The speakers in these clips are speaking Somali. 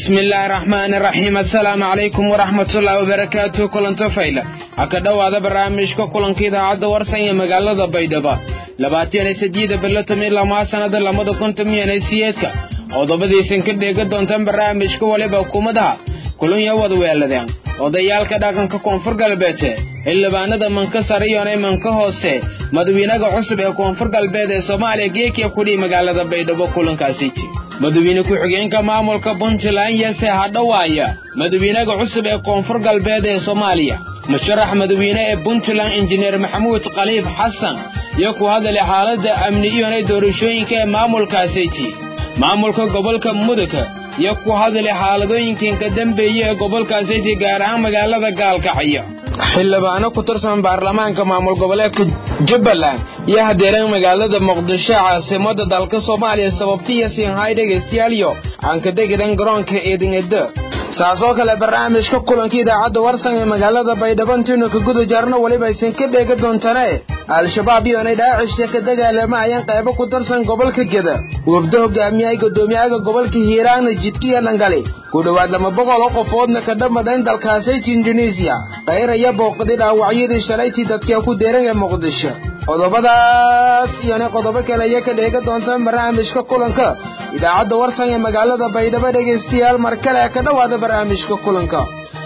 bismi illaahi raxmaani raxiim assalaamu calaykum waraxmatullaahi wabarakaatu kulanto fayla ha ka dhowaada barnaamijka kulanka idaacadda warsan ee magaalada baydhabo labaatan iyo sideeda bilo toban lamaa sannada labada kun toban iyo siyeedka qodobadiisan ka dheega doontaan barnaamijka waliba hukuumadaha kulanya wadweeladeen odayaalka dhaqanka koonfur galbeed xildhibaanada manka sare iyona manka hoose madawiinaga cusub ee koonfur galbeed ee soomaaliya geekiya kudhii magaalada baydhabo kulankaasi madawiine ku-xigeenka maamulka puntland yese hadhawaaya madawiinaga cusub ee koonfur galbeed ee soomaaliya musharax madawiine ee puntland injineer maxamuud khaliif xasan iyo ku hadalay xaaladda amni iyona doorashooyinka ee maamulkaasiti maamulka gobolka mudug iyo ku hadalay xaaladooyinkan dambeeye ee gobolkaasiti gaar ahaan magaalada gaalkacyo xildhibaano ku tirsan baarlamaanka maamul goboleedka jubbaland iyo hadeereen magaalada muqdisho caasimada dalka soomaaliya sababtiya siinhay dhegaystayaaliyo aan ka degidan garoonka eedingedo saasoo kale barnaamijka kulanka idaacadda warsan ee magaalada baydhabo intiinu ka guda jarno weliba aysan ka dheega doontane al-shabaab iyoonay dhaacisha ka dagaalamayeen qaybo ku tirsan gobolka geda wafdo hogaamiyay guddoomiyaha gobolka hiiraana jidkiya dhangali ku dhowaad lama boqol oo qofoodna ka dhamadayn dalkaasayta indonesiya qayraya booqday dhaawacyadii shalaytii dadka ku deeran ee muqdisho qodobadaas iyona qodobo kale iyo ka dheega doontaan barnaamijka kulanka idaacadda warsan ee magaalada baydhabo dhegaystayaal mar kale ka dhowaada barnaamijka kulanka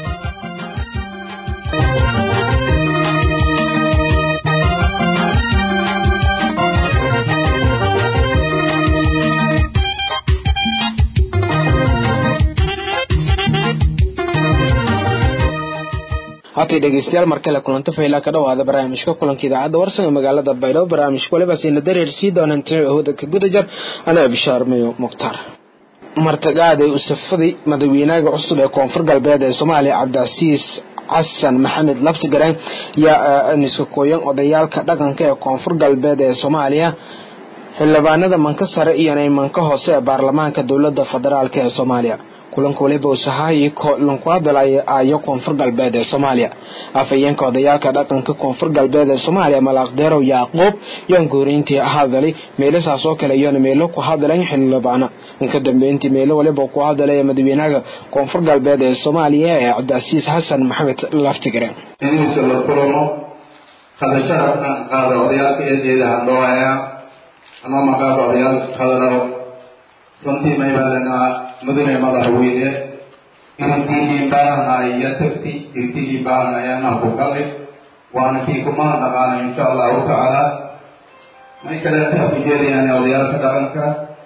hatay dhegeystayaal mar kale kulanto faylaa ka dhowaada barnaamijka kulanka idaacadda warsan ee magaalada baydhabo barnaamijka waliba siina dareersii doonaan tiri ahooda ka guda jar anaa bishaarmayo mukhtaar martagaaday usafadii madaxweynaha cusub ee koonfur galbeed ee soomaaliya cabdicasiis xasan maxamed laftigareen yaa niska kooyan odayaalka dhaqanka ee koonfur galbeed ee soomaaliya xildhibaanada manka sare iyona manka hoose ee baarlamaanka dowlada federaalk ee soomaaliya kulanka waliba usahayi lanku hadalaya aayo koonfur galbeed ee soomaaliya afhayeenka odayaalka dhaqanka koonfur galbeed ee soomaaliya malaaqdeerow yacquub yaan gooriintii hadalay meelasaas oo kale iyona meelo ku hadalan xildhibaana inka dambeyntii meelo waliba ku hadalaya madaxweynaha koonfur galbeed ee soomaaliya ee cabdicasiis xasan maxamed laftigare inuusa la kulamo hadasharafkan qaada odayaalka eedeeda handhoaya anoo maqaada odayaalka hadalo runtii maybalanaa mudane madaxweyne irtigii baahanay iyo tagti irtigii baahanayana ku gali waana kii kumana dhaqaana insha allahu tacaala may kaleeta ujeedayaan odayaalka dhaqanka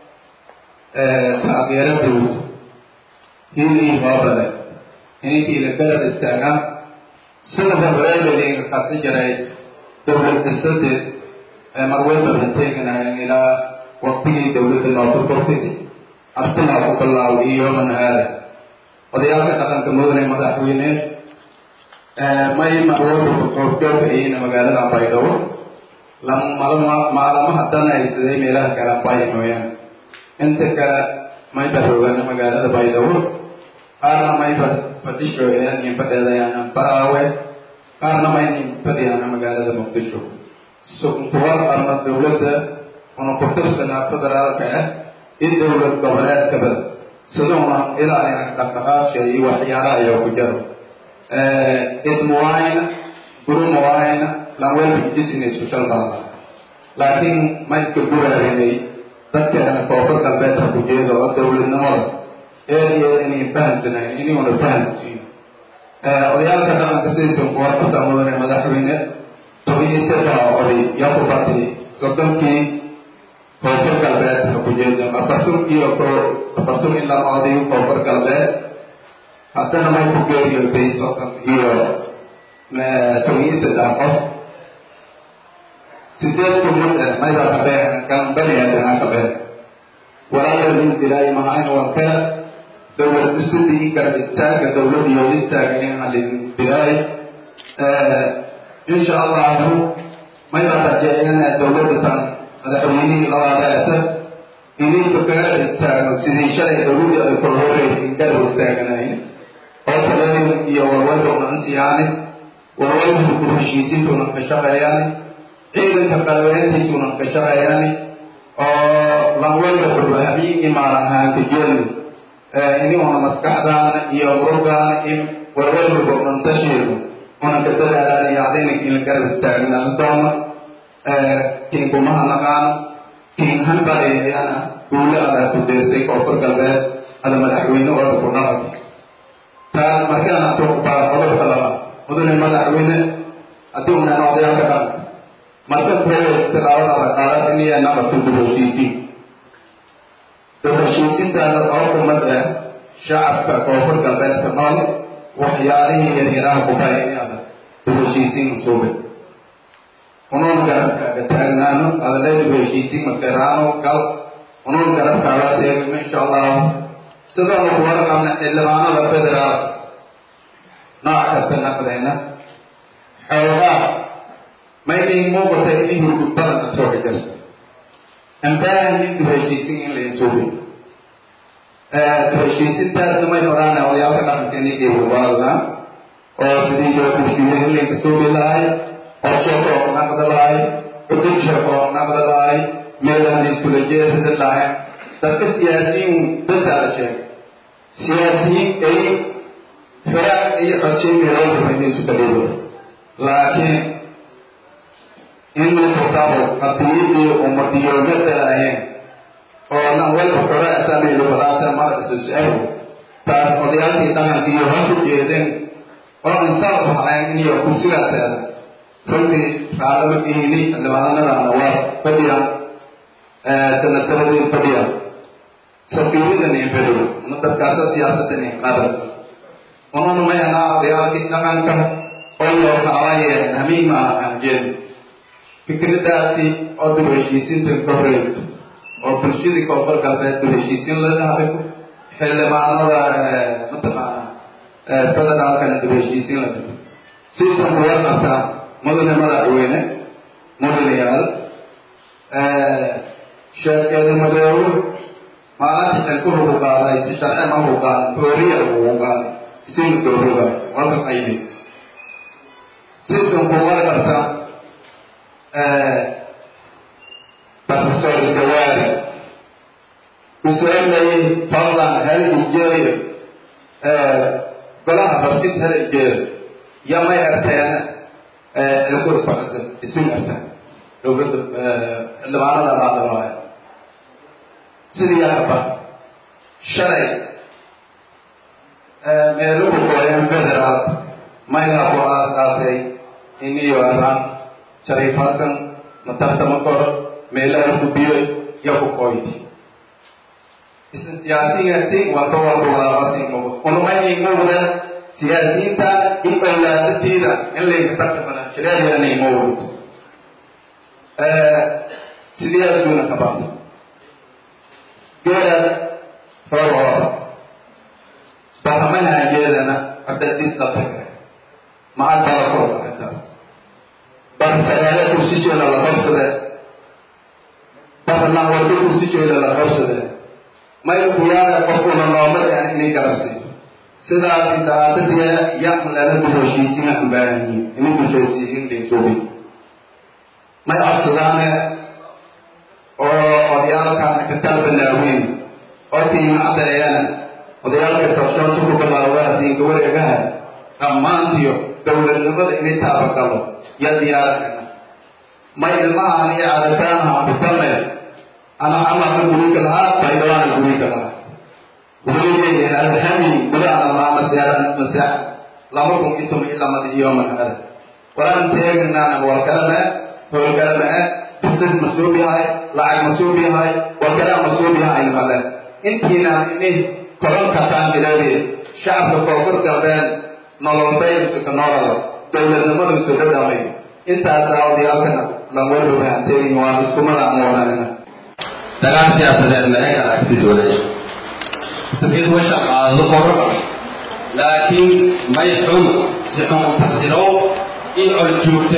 taageero dowlad hilii hoobale ininkii la garab istaagaan sida horeeladinka kasi jiray dowlad dhisadeed marweybalan teeganayen ilaa waqtigii dowladda nookurkortidi artilaa ku bilaabo iyo yooman haada odayaalka dhaqanka mudane madaxweyne may marweyba qoofjoogka iyina magaalada baydhabo maalamaha danaysaday meelaha kale bay mooyaan inta kale may baroogaana magaalada baydhabo qaarna may fadhisho nin fadheedayaana baraawe qaarna may nin fadhiyaana magaalada muqdisho sukuwar ama dowladda una ku tirsanaa federaalka ah in dowlad goboleedkaba siduuna ilaalina dhaqdhaqaaqsha iyo waxyaalaha iyo ku jaro idmawayna gurumawayna lanwelba business kushalbaa laakiin ma iska guraarinay dadkeena koonfur galbeedka ku jeedo oo dowladnimada eedeeda inayn fahamsanayn inuuna fahamsiin odayaalka dhaqanka sidaysan kuwarkata mudane madaxweyne tobiyo saddex oday iyo ku batay soddonkii koonfur galbeed ha ku jeedo afartun iyo ko afartun ilaa oday koonfur galbeed haddana may ku geeriyooday soddon iyo tobiyo saddex qof sideed kumad eh mayba kabeen kan baniaadana kabeen walaalin dilaayi mahayn wanka dowlad dhisidii garab istaaga dowlad iyo istaaga inalin dilaayi insha allahu mayba rajeeyana dowladda tan madaxweynihii labaadaata idinka kaga istaagno sidii shalay dowladii ay kula horeysay garab istaaganayn oo talooyin iyo warwalbowna ansiyaani warwalbu ku heshiisintuna ka shaqeeyaani ciidanka qalabeentiisuna ka shaqeeyaani oo lanwalba xurbahabiigii maalahaanka jeeli ini una maskaxdaana iyo murugaana in warwarwarka unantashiidu una ka dadaalaan iyo adayna in la garab istaagna doona kin kumaha naqaan kin hanbaleeyana guule adaa ku deersay koonfur galbeed ada madaxweyne ooda ku nabad taas markaan atuuqbaa qodobka laba mudane madaxweyne haddii una noqdayaa ka dhan marka kuwa tilaabada qaadaas iniya nabadku dib heshiisiin dib heshiisintaada oo kumad ah shacabka koonfur galbeedka nool waxyaalihii yaryaraha kubaya inaada dib heshiisiin masuube unuun garabkaaga taagnaano adale dib heshiisiin makaraano gal unuun garabkaaga teegno insha allahu sidoonu kuwala qabna xildhibaanada federaal nooc kasta naqdayna xoogaa mayday muuqata inay hurgudbadan atooga jirto ambaahayin dib heshiisin in la suubin dib heshiisintaasna may fadaan odayaalka dhaqanka inay geewawaalda oo sidii joogushiyo in laynka suubi lahay qorsheeka oo naqda lahay cudubsheeka oo naqda lahay meelahan iskula jeesada lahay dadka siyaasiyiin dasaa la sheegay siyaasiyiin ay firaaq iyo codshay meelooda inay isu kadhibo laakiin inuu kutabo qadiyadii umadiyoomadda ahayn oo nan walba xoraasamilu falaasa markasusahu taas odayaalkii dhaqankiiyo ha ku jeedeen oo insaan haleen iniyo kursigaaseeda runtii raalama ihini xildhibaanadana waa fadhiya sanataradii fadhiya safiiradan in fadhiyo una dadkaasa siyaasadan in qaadayso ununa mayana odayaalkii dhaqanka oo loo kaalayeen hamiima aan jeedin fikradaasi oo dib heshiisinta ka horeegto oo bulshadii koonfur galbeed dib heshiisin la dhahayo xildhibaanada mataqaana federaalkana dib heshiisin la dhigo siisan kuwa qabtaa mudane madaxweyne mudanayaal sheekeeda madoobo maalinta xilku lagu qaaday si sharci ma lagu qaadan hooriya lagu qaaday isina dooruga walka qaybi siisan kuwa qabtaa professor dawaari usualayay fadlan hal ijeeyo golaha barkis hal ijeeyo yamay arteena ilku isbacsan isin arta dowladda xildhibaanada laadalaayo sidii yakaba shalay meeluhu gooyeen federaal maylaha ku aasaasay iniyo araan shariif hasan matartama koro meelaha gubiyo yaku koyti isla siyaasiyiinti walba walba walaabasi mugu unumayni muguda siyaasiyiinta i awlaadatiida in layka tartamana shareeriyana imawud sidiyaasuuna ka baqda geeda roorooda baramahanjeedana cabdasiis dabtakare maxaa bala koro arrintaas barsagaale kursisheeda la qabsade barnan walba kursisheeda la qabsade may kuyaana qofkuna noomadaan inay garabsiiyo sidaasi daadadiya yan lana duheshiisin aan baahanyiin inay duheshiisin dhaysoobin may codsadaane oo odayaalkaana ka talbanaaweyn oo tiimacdeeyana odayaalka sorshoonta ku bilaawdaa diinka wareegaha dhammaantiyo dowladnimada inay taabagalo ya diyaarakana may ilmahaan iyo caadataanaha kutame ana camalka guriga lahaa baydawaana guriga lahaa wuxuu leeyahay alhami gudaana maa maseeran maseex lama kun iyo toban iyo lamada iyo manhada walaan teeganaana walkalama howlkalama ah business masuub yahay lacag masuub yahay walkalaa masuub yahay male intiinaan ini koronka taanjileedii shacabka koonfur galbeed nololbaysuka noolada dowladnimadiisu dhadhamay intaasaa odayaalkana lanwarbabahanteegin waa iskumada moonanina dagaal siyaasadeed meega aragti dowlada mid washa qaadado qorra laakiin may xun si xun u tasirow in col joogte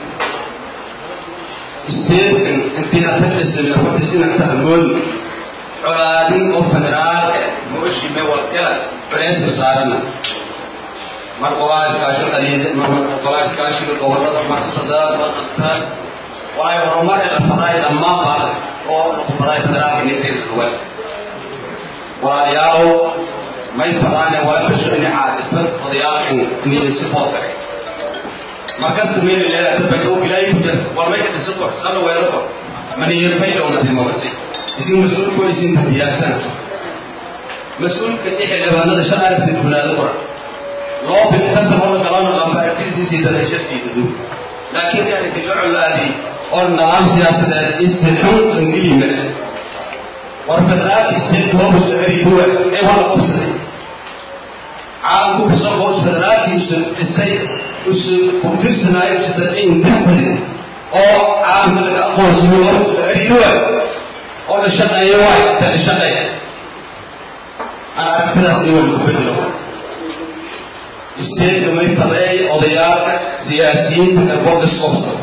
isteedkan intii asagisina watisina tahmood colaadin oo federaal mooshi me walkala culeysoo saarana mar qolaa iskaashi qadiida mar qolaa iskaashiga gobolada mar sadaad mar qadtaad waayo horumar ee dhafadaay dhammaan baa oo dhaqfadaay federaalka ninteeda duwan walaalayaalow may fadaane wala kasho ini caadifad odayaalkan inay support kare markasta meel leedahay dadka uu bilaayi ku jira war may ka dhiso kor sala weero kor maniyir fayda una dimawasi isin mas-uulku isin diyaarsan mas-uulka dhixi dhibaanada shan aragtid bulaado kora loo bintanta hor galana lambaarkiisiisii dada shartiida duu laakiin yani dilocolaadii oo nidaam siyaasadeed istixun ingilime war federaalka state globus eriduwa ee wala qabsaday caalamku kasoo hoos federaalka isu dhisay isu kutirsanaayo jidadin disbali oo caalamka laga aqoonsayo globus eriduwa oo la shaqeeyo waay inta la shaqeeya aan aragtidaas in wala ku bedelo isteedka may tadeey odayaalka siyaasiyiinta garbooda isqobsada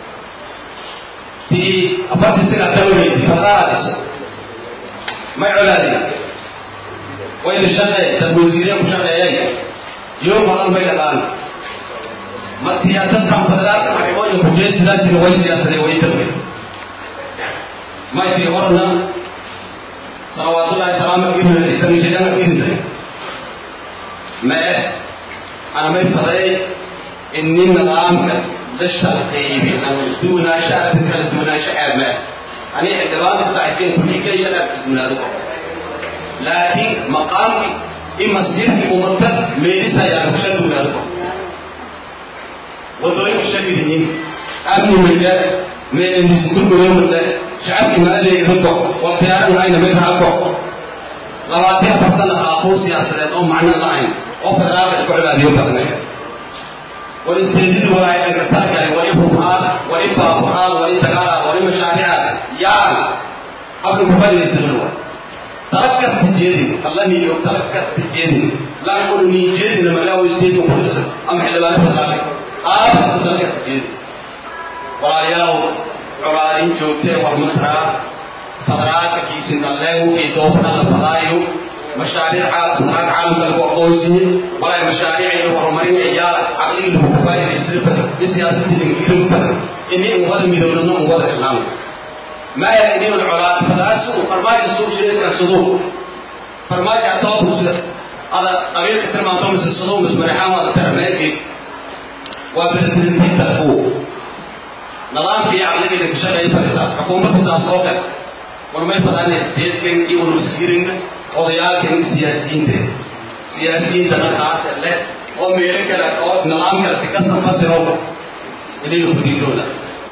tii afartii sina dawleydi fadaadis may colaadi way la shaqeey dad wasiire ku shaqeeyay yoo badan may dhaqaan ma siyaasadkan federaalka maxkamooyin kujeesidaasina way siyaasadee way dawley may tii horna salawaatullahi salaama irinay tanishidana irinay mee أنا ما يفضل إني نظامك للشرقي أنا دونا شعب كان دونا شعب ما أنا عندما ساعتين كل شيء شعب من هذا لكن مقامي إما سيرك ومنطق ميرسا يا بشر دون هذا وضعي بشر ديني أبني من ده من النسيتون بيوم ده شعب ما لي يرضى والخيار هاي نبيت عقب لواتي فصلنا أخو سياسة أو معنى الله oo federaalka ku cibaadiyo badnay wali seedidu waa ay gartaakay wali fuqaad wali baabuqaad wali dagaala wali mashaaricaad yaan abdu mufadiyaysan wa tarakas tijeedin allah ni yo tarakas tijeedin la qulu ni jeedin ma la waysteedu qudus am xilbaan federaalka aad tarakas tijeedin walaalayaal culaadin joogtee war masraa federaalka kiisin dalleegu kii doofna la fadaayo مشاريع عالم عالم القوسية ولا مشاريع الهرمانية عيال عقلي الكفاية يصرف بسياسة الإنجليزية إني أول مليون نوم أول إسلام ما يعني العلاء فداس فرماج السوق شيء كان صدوق فرماج أعطاه مسلم هذا قبيل كتر ما تومس الصدوق بس مريحان هذا ترى ماكي وبرسلتي تلفوه نظام في عقلي لك شغل يفرق حكومة تساسوك ورمي فداني استيدكن يقول مسكيرين odayaalkan siyaasiyiinta siyaasiyiinta markaas leh oo meelo kale oo nidaamkaasi ka sanfasiro inay hudidooda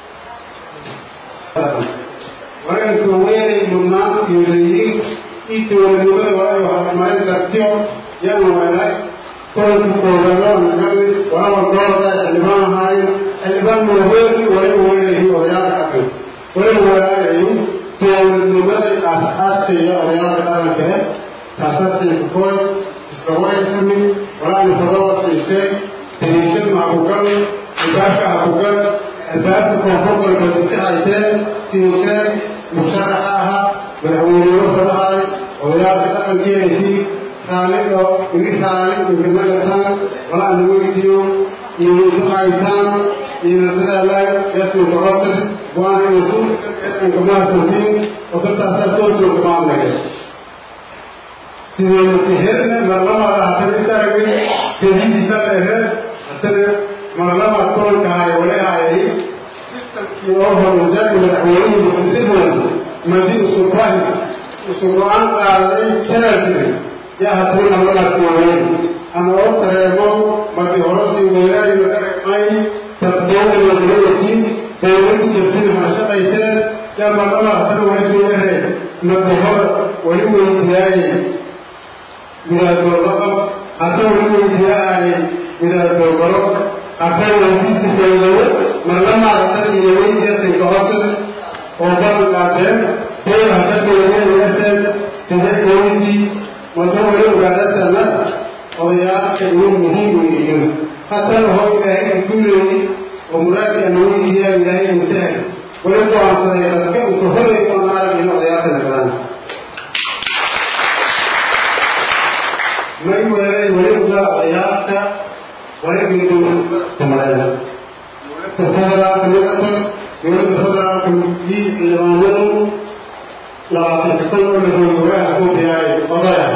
wareerka weynay mudnaanta iyo leeyihiin ii dowladnimada waayo horumarin dartiyo yaan weelay kolanka koobaadoo nagali walaba doorada xildhibaan ahaayo xildhibaan waaweyn wali weynayi odayaalka dhaqan wali weelaalayu dowladnimada aas-aaskeeya odayaalka dhaqanka eh taasasay kukoy iska wareysami walaana fadawasiisee dariishad mahakugal albaabka hakugal albaabka koonfur galbeed iska hayteen siiseen musharaxa ahaa madaxweynenimo fadahay odayaalka dhaqankeedii raali oo igi raali inkamagataan walaana weydiyo iyo isu haytaan iyo nadadaalay yasminkahotir waana isu inkamaasantiin oo dadtaasaa toosoo kamaadnagay sideedatiherna marlamada hatana isaragin jadiidisa lehe hatana marlama koolkahay walehaayay sistamkii oo horujaay madaxweynihii muqdisibulan madi usubahi isu go-aan qaaday janaasire yaa hatana marlamaadkiwaweyn ama oo tareemo madi horosi weeraay madaragmay tabdowdalatiin dowladu jirtin harashaqayseen yaa marlama hatana waysuyahe madi hor wali weydiyaayay midaadooqaqab hata wali weydiyaayay midaadooqaro hata weydiisifeedayo marlamaadatan iyo weydiyasinka hoose oo balan qaateen dowr hata dowladeedayateen sida weydii mado wali ogaadasana odayaalka inuu muhiim weyihiin hatana hoo ilaahay inkuleeyi oo muraadki ana weydiiyaa ilaahay intahay wali go-aansaday dadka inka horey oo naaragin odayaalka nagdaan may weelay weliba odayaasha waligiidumareena dowladda federaalka midatan dowladda federaalka iyo xildhibaanadu labaatan sano la hoogawaha soo diyaay odaya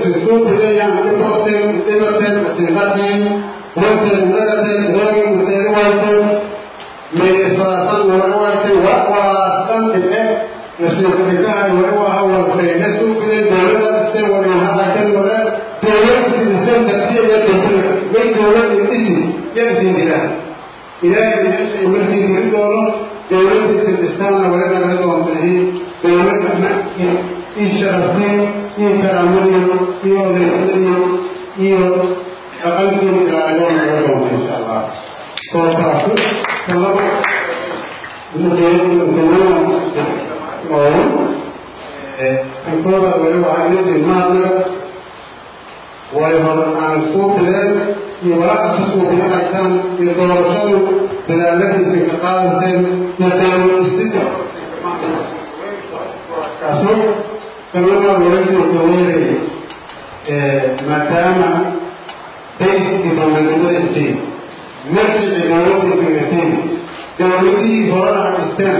sisuuqiyayaan dhiboteen dhibateen masiiqateen wanteen nagateen reegin maseeri wayteen meesaasan wara wayteen waqwaasan dhibe nasiiqadikahay wara waha walfayna suuqiyay dowlada dhistay warinhadaken wara dowlada sidisay tartiyaya dowlada way dowlada dhisi yagsiin ilaah ilaahay meesha imarsiin geli doono dowladiisa dhistaana wara naga doontahay dowladana ii sharafteen iyo karaamadiyo iyo odaysadiyo iyo dhaqankiina ilaaliyo naga doonta insha allah kootaasu kalaba ankooda wali waxaa inasi maadnaga way hor aan suuqideen iyo walaaca ka suuqiyo haytaan iyo doorashadu dadaaladiisa ka qaadateen iyo dowladisida kaaso kalama waraysiga kaweeraya maadaama bayskii dowladnimada intiin marjici dowladiisa intiin dowladihii horena dhisteen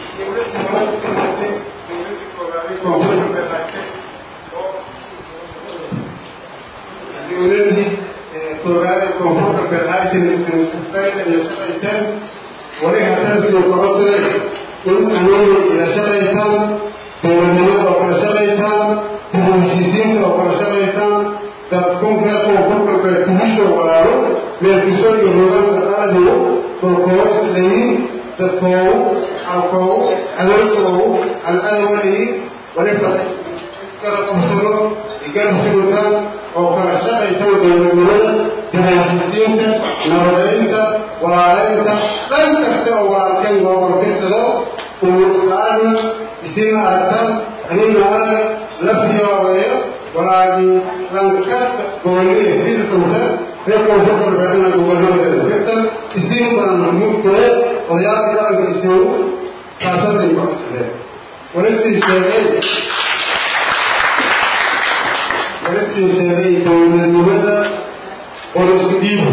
dowladii koowaade koonfurta beelhaytin iyo shaqayteen wali hatansiyo kocodre in anugu ila shaqaytaan dowladnimada oo kala shaqaytaan dib-u-heshiisiinta oo kala shaqaytaan dadkunka koonfurta bee kuhisho walaalo meelkiso iyo hogaanka qaladigu dhulkooda dhayin dadkoogu xalkoogu cadowkoogu alcadowalayi waliba iskala qabsado igarsigotaan oo kala shaqaytan dowladnimada dib-u-heshiisiinta nabadeynta walaaleynta dhan kasta oo walaalkeen loo qorfirsado umuuskaarna isina aragtaan anina arga lafiyooweeyo walaagii lankasta gooliye firsanta reer koonfurta beedana gobernadooda firtan isin badan mudkule odayaal dhaqanka isigu kaasasay ku codsadeen walasii sheegay walasii sheegay dowladnimada qorisku dhiibo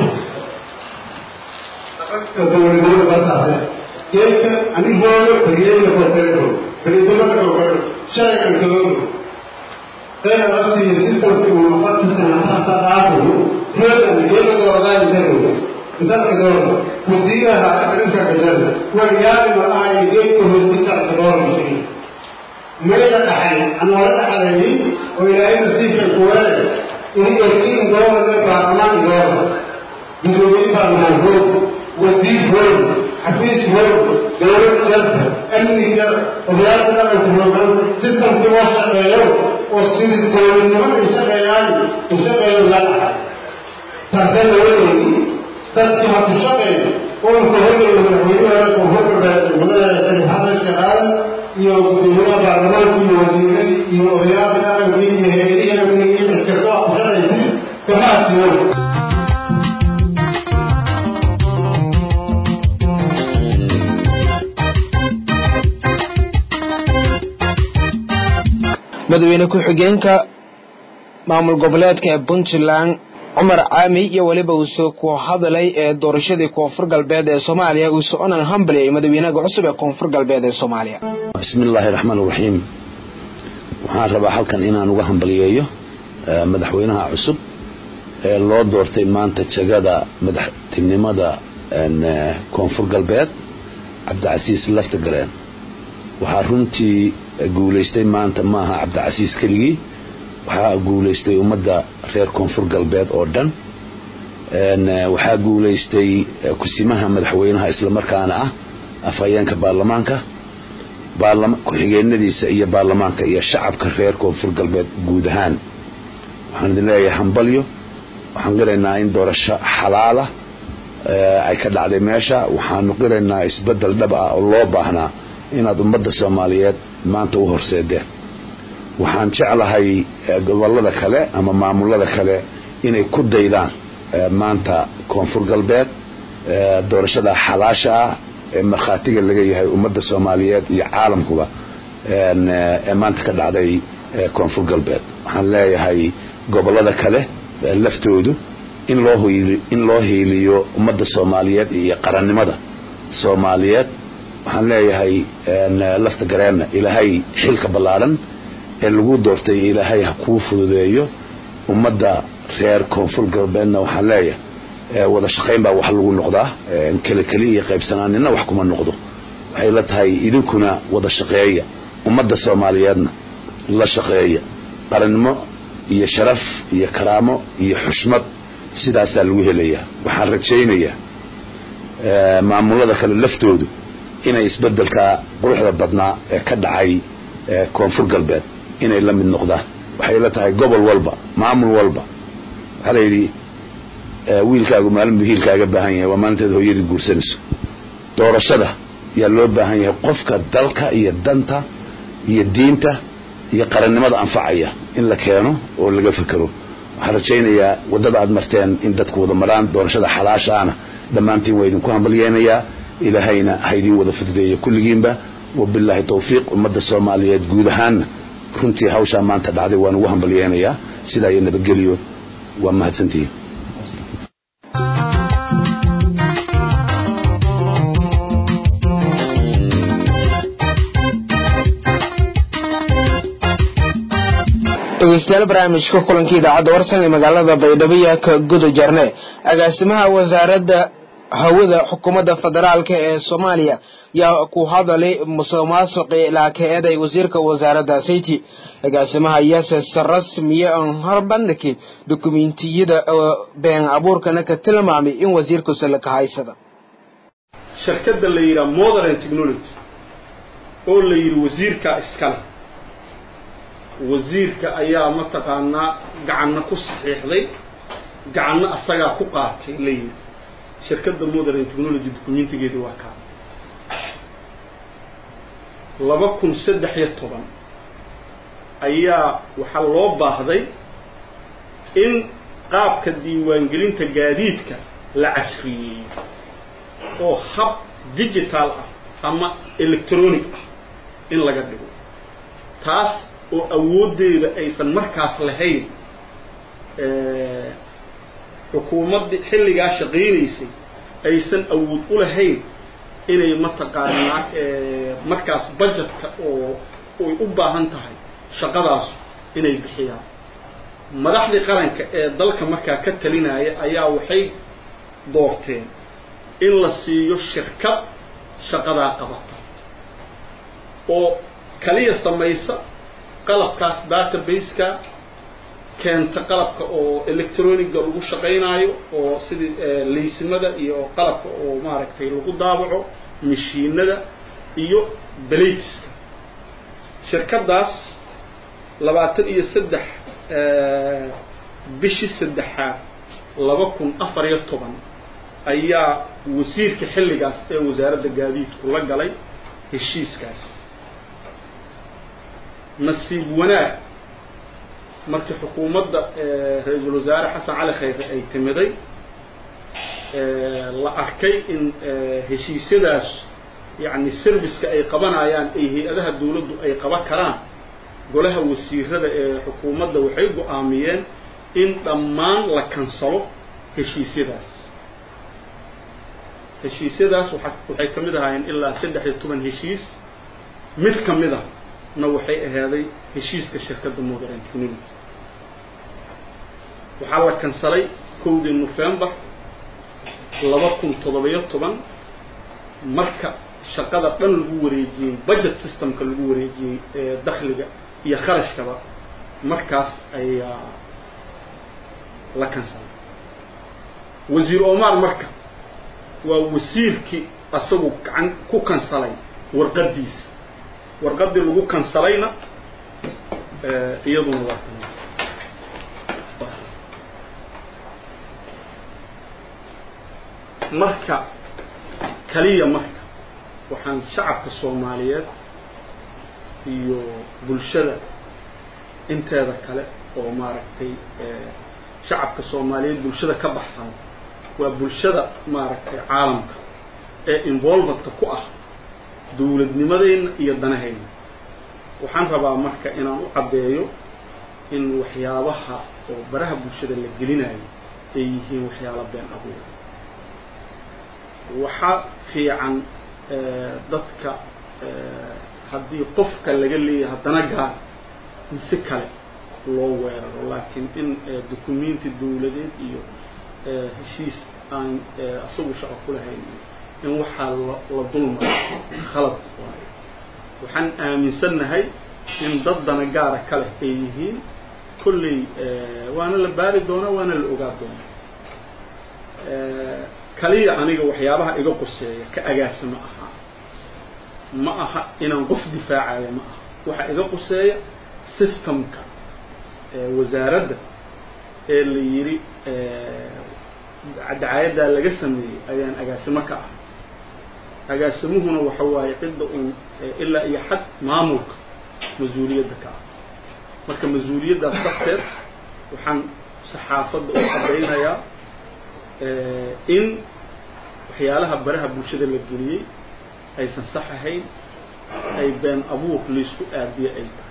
dhaqanka dowladnimada basaase geedka anigooda beriyeena kotelero beridamada kookale sharcigan kaloodo ee rasiyo systemki uu noqotisana hata qaado reedan geeda dooradaan daro dalka doora wasiiraha arrinka kajada waryaali malahay geedka hoostisa doorashii meela dhaxay anoola dhaxalayay oo ilaahay nasiibka kuweere in eskiin doorada baarlamaan doora gudoomiye baarlamaan hoog wasiir hoog xafiis hoog dowlad jarta amni jar odayaasha dhaqanka hoogan sistamkii oo shaqeeyo oo sidii dowladnimada shaqeeyaan u shaqeeyo la dhaxay taasee lawadeedi dadkii ha ku shaqeeyo oonka horgeeyo madaxweynaha koonfurka madaxda sharif xasan shaqaale iyo gudoomiyaha baarlamaanka iyo wasiiradii iyo odayaasha dhaqankii iyo heerihii amnigii iskastoo ku shaqaysay kamaasiyo madaxweyne ku-xigeenka maamul goboleedka ee puntland cumar caami iyo weliba uuse ku hadalay ee doorashadii koonfur galbeed ee soomaaliya uu soconan hambaliyay madaxweynaha cusub ee koonfur galbeed ee soomaaliya bismi illaahi raxmaan raxiim waxaan rabaa halkan inaan uga hambaliyeeyo madaxweynaha cusub ee loo doortay maanta jegada madaxtinimada koonfur galbeed cabdicasiis laftagareen waxaa runtii guulaystay maanta maaha cabdicasiis keligii waxaa guulaystay ummadda reer koonfur galbeed oo dhan waxaa guulaystay kusimaha madaxweynaha islamarkaana ah afhayeenka baarlamaanka ku-xigeenadiisa iyo baarlamaanka iyo shacabka reer koonfur galbeed guud ahaan waxaan idin leeyahay hambalyo waxaan qiraynaa in doorasho xalaala ay ka dhacday meesha waxaanu qiraynaa isbedel dhab ah oo loo baahnaa inaad ummadda soomaaliyeed maanta u horseedeen waxaan jeclahay gobolada kale ama maamulada kale inay ku daydaan maanta koonfur galbeed doorashada xalaasha ah ee markhaatiga laga yahay ummadda soomaaliyeed iyo caalamkuba ee maanta ka dhacday koonfur galbeed waxaan leeyahay gobolada kale laftoodu in loo in loo hiiliyo ummadda soomaaliyeed iyo qarannimada soomaaliyeed waxaan leeyahay lafta gareenna ilaahay xilka ballaadhan ee lagu doortay ilaahay ha kuu fududeeyo ummadda reer koonfur galbeedna waxaan leeyahay wada shaqayn baa wax lagu noqdaa keli keli iyo qaybsanaaninna wax kuma noqdo waxay la tahay idinkuna wada shaqeeya ummadda soomaaliyeedna la shaqeeya qarannimo iyo sharaf iyo karaamo iyo xushmad sidaasaa lagu helayaa waxaan rajaynayaa maamulada kale laftoodu inay isbeddelka quruxda badnaa ee ka dhacay koonfur galbeed inay la mid noqdaan waxay la tahay gobol walba maamul walba waxaa la yidhi wiilkaagu maalin buu hiilkaaga baahan yahay waa maalinteed hooyadii guursanayso doorashada yaa loo baahan yahay qofka dalka iyo danta iyo diinta iyo qarannimada anfacaya in la keeno oo laga fekero waxaan rajaynayaa waddada aad marteen in dadku wada maraan doorashada xalaashaana dhammaantiin waa idinku hambalyeenayaa ilaahayna ha idiin wada fududeeyo kulligiinba wabilaahi tawfiiq ummadda soomaaliyeed guud ahaanna runtii hawshaa maanta dhacday waan ugu hambalyeenayaa sidaa iyo nabadgelyo waa mahadsantihiin dhegeystayaal barnaamijka kulankii idaacadda warsan ee magaalada baydhabo yaa ka guda jarne agaasimaha wasaaradda hawada xukuumadda federaalka ee soomaaliya yaa ku hadalay musuq maasuqi laakeeday wasiirka wasaaradda sayti agaasimaha yases rasmiye aan harbandhigi dukumentiyada been abuurkana ka tilmaamay in wasiirku salaka haysada shirkadda la yidhaha modern technology oo la yidhi wasiirka iskale wasiirka ayaa mataqaanaa gacanna ku saxiixday gacanna asagaa ku qaatay la yidhi shirkadda modern technology documentigeeda waa kaa laba kun saddex iyo toban ayaa waxaa loo baahday in qaabka diiwaangelinta gaadiidka la casriyeeyo oo hab digital ah ama electronic ah in laga dhigo taas oo awooddeeda aysan markaas lahayn xukuumaddii xilligaa shaqaynaysay aysan awood u lahayn inay mataqaanaa markaas budgetka oo ay u baahan tahay shaqadaas inay bixiyaan madaxdii qaranka ee dalka markaa ka talinaya ayaa waxay doorteen in la siiyo shirkad shaqadaa qabata oo kaliya samaysa qalabkaas database-ka keenta qalabka oo electroniga lagu shaqaynaayo oo sidii laysimada iyo qalabka oo maaragtay lagu daabaco mashiinada iyo balateska shirkaddaas labaatan iyo saddex bishii saddexaad laba kun afar iyo toban ayaa wasiirka xilligaas ee wasaaradda gaadiidku la galay heshiiskaas nasiib wanaag markii xukuumadda ra-iisul wasaare xasan cali khayre ay timiday la arkay in heshiisyadaas yacni serviceka ay qabanayaan ay hay-adaha dawladdu ay qaban karaan golaha wasiirada ee xukuumadda waxay go-aamiyeen in dhammaan la kansalo heshiisyadaas heshiisyadaas waa waxay ka mid ahaayeen ilaa saddex iyo toban heshiis mid ka mid a na waxay ahaaday heshiiska shirkadda modern technology waxaa la kansalay kowdii november laba kun toddobiyo toban marka shaqada dhan lagu wareejiyey budget systemka lagu wareejiyey ee dakhliga iyo kharashkaba markaas ayaa la kansalay wasiir omar marka waa wasiirkii asagu gacan ku kansalay warqaddiisa warqaddii lagu kansalayna iyaduna waa kan marka kaliya marka waxaan shacabka soomaaliyeed iyo bulshada inteeda kale oo maaragtay shacabka soomaaliyeed bulshada ka baxsan waa bulshada maaragtay caalamka ee involvedka ku ah dawladnimadeenna iyo danahayna waxaan rabaa marka inaan u caddeeyo in waxyaabaha oo baraha bulshada la gelinayo ay yihiin waxyaalo been abuur waxaa fiican dadka haddii qofka laga leeyahay haddana gaar mise kale loo weeraro laakiin in documenti dawladeed iyo heshiis aan isagu shaqo ku lahayn in waxaa la dulmaro khalad waayo waxaan aaminsannahay in dad dana gaara ka leh ay yihiin kolley waana la baari doonaa waana la ogaa doonaa kaliya aniga waxyaabaha iga quseeya ka agaasimo ahaa ma aha inaan qof difaacayo ma aha waxaa iga quseeya systemka wasaaradda ee la yidhi dacaayaddaa laga sameeyey ayaan agaasimo ka ah agaasimuhuna waxa waaye cidda uun ilaa iyo xad maamulka mas-uuliyadda ka ah marka mas-uuliyaddaas darteed waxaan saxaafadda u cadaynayaa in waxyaalaha baraha bulshada la geliyey aysan sax ahayn ay been abuur laysku aadiye ay tahay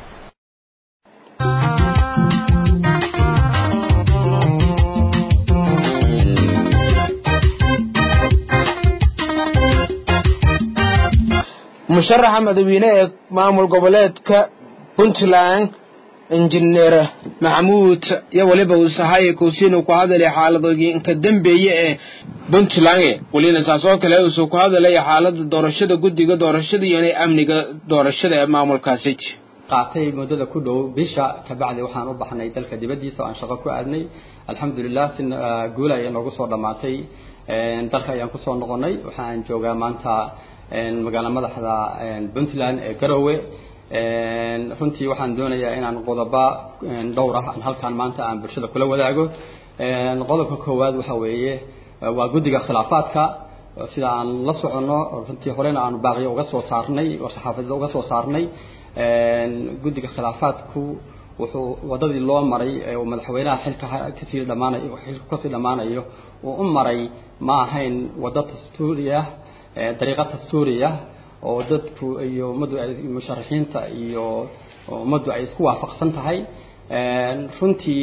musharaxa madaxweyne ee maamul goboleedka puntland injineer maxamuud iyo weliba uusahaye kuusiinu ku hadalay xaaladooyinka dambeeye ee puntland welina saas oo kale uusuu ku hadalaya xaalada doorashada guddiga doorashada iyo inay amniga doorashada ee maamulkaasi qaatay muddada ku dhow bisha kabacdi waxaan u baxnay dalka dibaddiisa oo aan shaqo ku aadnay alxamdulilah si guula ayay noogu soo dhammaatay dalka ayaan kusoo noqonay waxaan joogaa maanta magaala madaxda puntland ee garowe runtii waxaan doonayaa inaan qodoba dhowr ah aan halkaan maanta aan bulshada kula wadaago qodobka koowaad waxa weeye waa guddiga khilaafaadka sida aan la soconno runtii horena aanu baaqiyo uga soo saarnay oo saxaafadda uga soo saarnay guddiga khilaafaadku wuxuu wadadii loo maray uu madaxweynaha xilka kasii dhamaanayo xilku kasii dhammaanayo uu u maray ma ahayn waddo dastuuriya dariiqo dastuuriya oo dadku iyo ummaddu ay musharaxiinta iyo ummaddu ay isku waafaqsan tahay runtii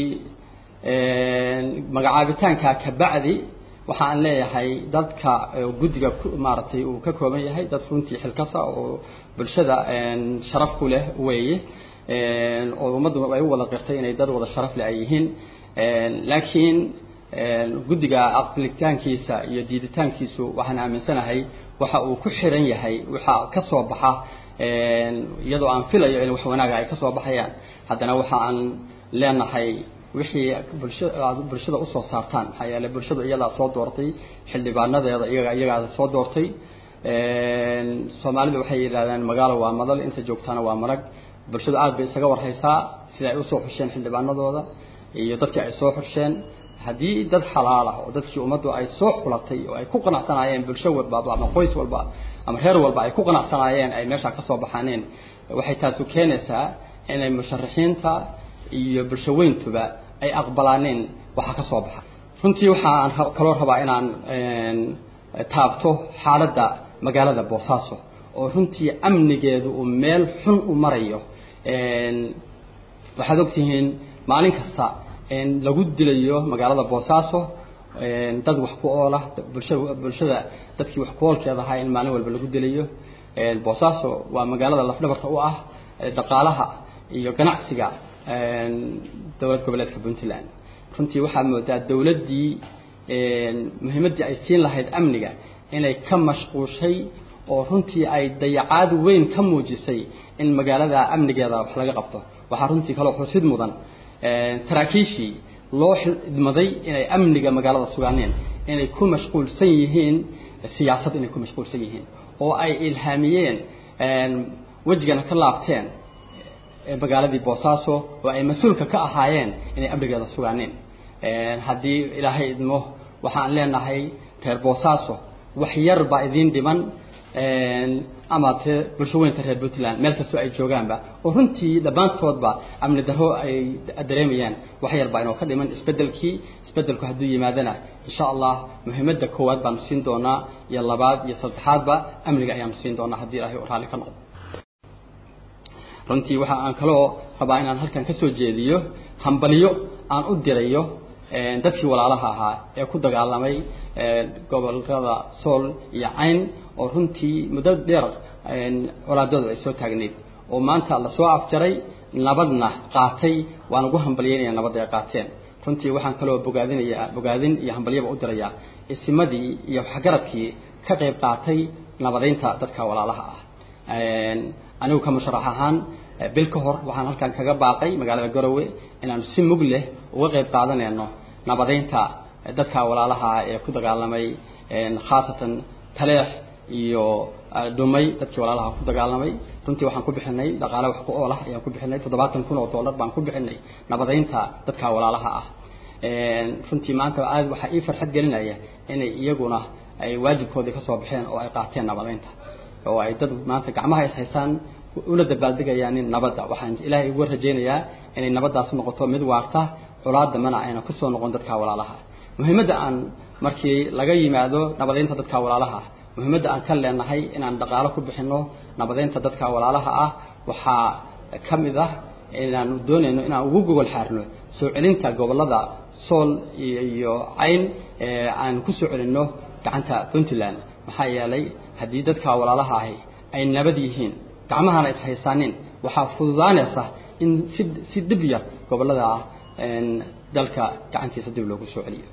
magacaabitaanka kabacdi waxa aan leeyahay dadka guddiga maaragtay uu ka kooban yahay dad runtii xilkasa oo bulshada sharaf ku leh weeye oo ummaddu ay u wada qirtay inay dad wada sharaf leh ay yihiin laakiin guddiga aqbalitaankiisa iyo diiditaankiisu waxaan aaminsanahay waxa uu ku xiran yahay waxa ka soo baxa iyadoo aan filayo in wax wanaaga ay ka soo baxayaan haddana waxa aan leenahay wixii bulshada bulshada usoo saartaan maxaa yeelay bulshadu iyadaa soo doortay xildhibaanadeeda iyaga iyagaada soo doortay soomaalidu waxay yidhahdeen magaalo waa madal inta joogtaana waa marag bulshadu aad bay isaga warhaysaa sida ay usoo xusheen xildhibaanadooda iyo dadkii ay soo xusheen haddii dad xalaal ah oo dadkii ummaddu ay soo xulatay oo ay ku qanacsanaayeen bulsho walba ama qoys walba ama reer walba ay ku qanacsanaayeen ay meeshaa ka soo baxaaneen waxay taasu keenaysaa inay musharaxiinta iyo bulsho weyntuba ay aqbalaaneen waxa ka soo baxa runtii waxaan kaloo rabaa inaan taabto xaaladda magaalada boosaaso oo runtii amnigeedu uu meel xun u marayo waxaad ogtihiin maalin kasta lagu dilayo magaalada boosaaso dad wax ku oola bulshada bulshada dadkii wax ku oolkeeda ahaa in maalin walba lagu dilayo boosaaso waa magaalada lafdhabarka u ah dhaqaalaha iyo ganacsiga dowlad goboleedka puntland runtii waxaa moodaa dowladdii muhiimaddii ay siin lahayd amniga inay ka mashquushay oo runtii ay dayacaad weyn ka muujisay in magaalada amnigeeda wax laga qabto waxaa runtii kaloo xusid mudan saraakiishii loo xidmaday inay amniga magaalada sugaaneen inay ku mashquulsan yihiin siyaasad inay ku mashquulsan yihiin oo ay ilhaamiyeen wejigana ka laabteen magaaladii boosaaso oo ay mas-uulka ka ahaayeen inay amnigeeda sugaaneen haddii ilaahay idmo waxaan leenahay reer boosaaso wax yar baa idiin dhiman ama te bulsho weynta reer puntland meel kastoo ay joogaanba oo runtii dhammaantoodba amni darro ay dareemayaan wax yar baa inoo ka dhiman isbedelkii isbedelku hadduu yimaadana insha allah muhiimadda koowaad baanu siin doonaa iyo labaad iyo saddexaadba amniga ayaanu siin doonaa haddii ilaahay raalli ka noqdo runtii waxa aan kaloo rabaa inaan halkan ka soo jeediyo hambalyo aan u dirayo dadkii walaalaha ahaa ee ku dagaalamay gobolada sool iyo cayn oo runtii muddo dheer colaadooda ay soo taagnayd oo maanta lasoo afjaray nabadna qaatay waan ugu hambalyeynaya nabadda ay qaateen runtii waxaan kaloo bogaadinaya bogaadin iyo hambalyaba u dirayaa isimadii iyo waxgaradkii ka qayb qaatay nabadeynta dadka walaalaha ah anigu ka musharax ahaan bil ka hor waxaan halkan kaga baaqay magaalada garowe inaanu si mug leh uga qayb qaadanayno nabadeynta dadka walaalaha ee ku dagaalamay khaasatan taleex iyo dhumay dadkii walaalaha ku dagaalamay runtii waxaan ku bixinay dhaqaale wax ku ool ah ayaan ku bixinay toddobaatan kun oo dollar baan ku bixinay nabadeynta dadka walaalaha ah runtii maanta aad waxaa ii farxad gelinaya inay iyaguna ay waajibkoodii kasoo baxeen oo ay qaateen nabadeynta oo ay dad maanta gacmaha is haystaan una dabaaldegayaan nabadda waxaan ilaahay uga rajaynayaa inay nabaddaas noqoto mid waarta colaadamana ayna kusoo noqon dadka walaalaha muhiimadda aan markii laga yimaado nabadeynta dadka walaalaha muhiimadda aan ka leenahay inaan dhaqaalo ku bixino nabadeynta dadka walaalaha ah waxaa ka mid ah inaanu doonayno inaan ugu gogol xaarno soo celinta gobolada sool iyo cayn aan ku soo celinno gacanta puntland maxaa yeelay haddii dadka walaalaha ahi ay nabad yihiin gacmahana is haysaanin waxaa fududaanaysa in si si dhib yar gobolada dalka gacantiisa dib loogu soo celiyo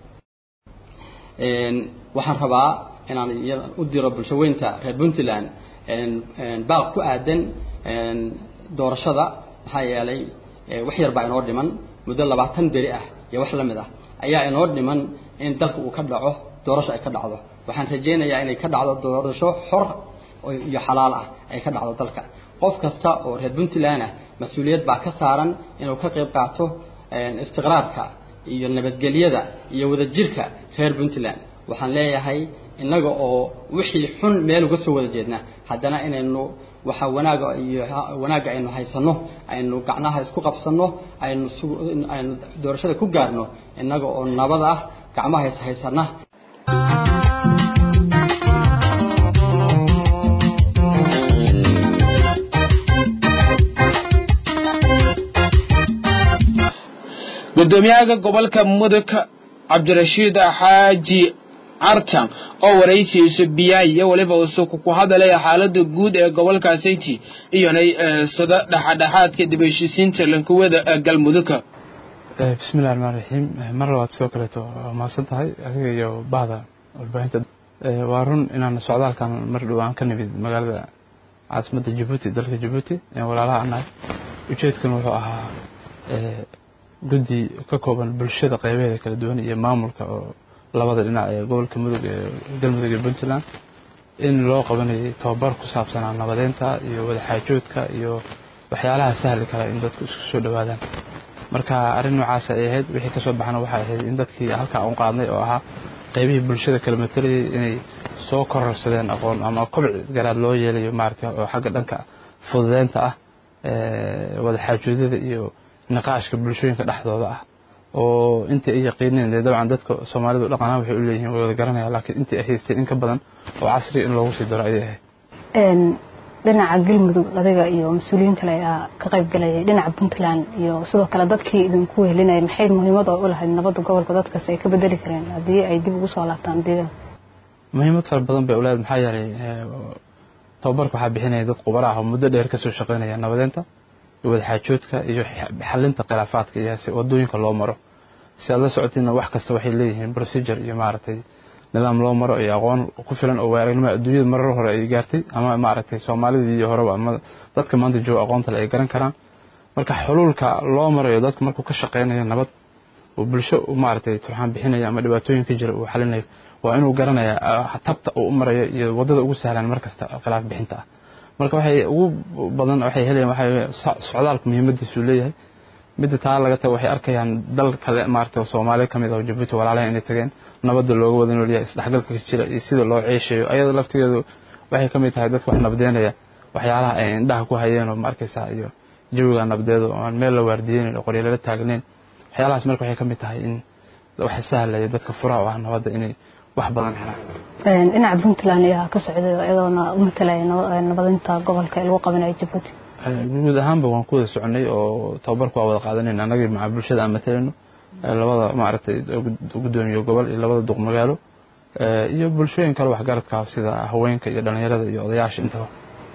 waxaan rabaa inaan u diro bulshaweynta reer puntland baaq ku aadan doorashada maxaa yeelay wax yar baa inoo dhiman muddo labaatan beri ah iyo wax la mid ah ayaa inoo dhiman in dalka uu ka dhaco doorasho ay ka dhacdo waxaan rajaynayaa inay ka dhacdo doorasho xor iyo xalaal ah ay ka dhacdo dalka qof kasta oo reer puntland ah mas-uuliyad baa ka saaran inuu ka qayb qaato istiqraarka iyo nabadgelyada iyo wadajirka reer puntland waxaan leeyahay innaga oo wixii xun meel uga soo wada jeedna haddana inaynu waxa wanaaga iyo wanaagga aynu haysano aynu gacnaha isku qabsano aynu aynu doorashada ku gaarno innaga oo nabad ah gacmaha is haysana gudoomiyaha gobolka mudug cabdirashiid xaaji cartan oo waraysiisu biyaay iyo weliba usuku ku hadalaya xaalada guud ee gobolka sayti iyonay sada dhexadhexaadka dib heshiisiinta lankuwada galmudugka bismillahi raxmaan raxiim mar labaad sidoo kaleeto waa mahadsan tahay adiga iyo bahda warbaahinta waa run inaan socdaalkan mar dhow aan ka nimid magaalada caasimadda jabuuti dalka jabuuti walaalaha anahay ujeedkan wuxuu ahaa guddi ka kooban bulshada qeybaheeda kala duwan iyo maamulka oo labada dhinac ee gobolka mudug ee galmudug iyo puntland in loo qabanayay tababar ku saabsanaa nabadeynta iyo wadaxaajoodka iyo waxyaalaha sahli kara in dadku isku soo dhowaadaan marka arrin noocaas ay ahayd wixii kasoo baxana waxay ahayd in dadkii halkaa un qaadnay oo ahaa qeybihii bulshada kala matalayay inay soo kororsadeen aqoon ama kobci garaad loo yeelayo maaragta oo xagga dhanka fududeynta ah wadaxaajoodyada iyo niqaashka bulshooyinka dhexdooda ah oo intii ay yaqiineen dee dabcan dadka soomaalidu dhaqanaan waxay u leeyihiin way wada garanayaan laakiin intii ay haysteen in ka badan oo casriga in loogu sii daro ayay ahayd dhinaca galmudug adiga iyo mas-uuliyiin kale ayaa ka qayb galayay dhinaca puntland iyo sidoo kale dadkii idinku wehelinaya maxay muhiimad oo u lahayd nabadda gobolka dadkaas ay ka bedeli kareen haddii ay dib ugu soo laabtaan deegaanka muhiimad fara badan bay uleedahay maxaa yeelay tababarka waxaa bixinaya dad qubara ah oo muddo dheer kasoo shaqeynaya nabadeynta wadaxaajoodka iyo xalinta khilaafaadka iyo wadooyinka loo maro si aad la socotiina wax kasta waxay leeyihiin procedure iyo maaragtay nidaam loo maro iyo aqoon ku filan oo waaragnimo adduunyada marar hore ay gaartay ama maaragtay soomaalidii iyo horeba ama dadka maanta jooga aqoonta le ay garan karaan marka xuluulka loo marayo dadku markuu ka shaqeynayo nabad oo bulsho maaragtay turxaan bixinayo ama dhibaatooyin ka jira uu xalinayo waa inuu garanaya tabta uu u marayo iyo wadada ugu sahlan markasta khilaaf bixinta ah marka waxay ugu badan waxay helayaan waxa socdaalku muhiimadiisu leeyahay midda taa laga tago waxay arkayaan dal kale maaragtay oo soomaaliya kamid ah oo jabuuti walaalaha inay tageen nabadda looga wada noolyahay isdhexgalka ka jira iyo sida loo ceeshayo ayada laftigeedu waxay kamid tahay dadka wax nabdeynaya waxyaalaha ay indhaha ku hayeen oo ma arkaysaa iyo jawiga nabdeed oo aan meel la waardiyeynin oo qoryalala taagnayn waxyaalahaas marka waxay kamid tahay in waxa sahlaya dadka furaha u ah nabadda inay wax badan helaan dhinaca puntland ayaa ka socday iyadoona u matalaya nabadinta gobolka ee lagu qabanayo jabuuti guud ahaanba waan ku wada soconay oo tababarku waa wada qaadanayna annagii maca bulshada aan matalayno labada maaragtay gudoomiye gobol iyo labada duq magaalo iyo bulshooyin kale waxgaradka sida haweenka iyo dhalinyarada iyo odayaasha intaba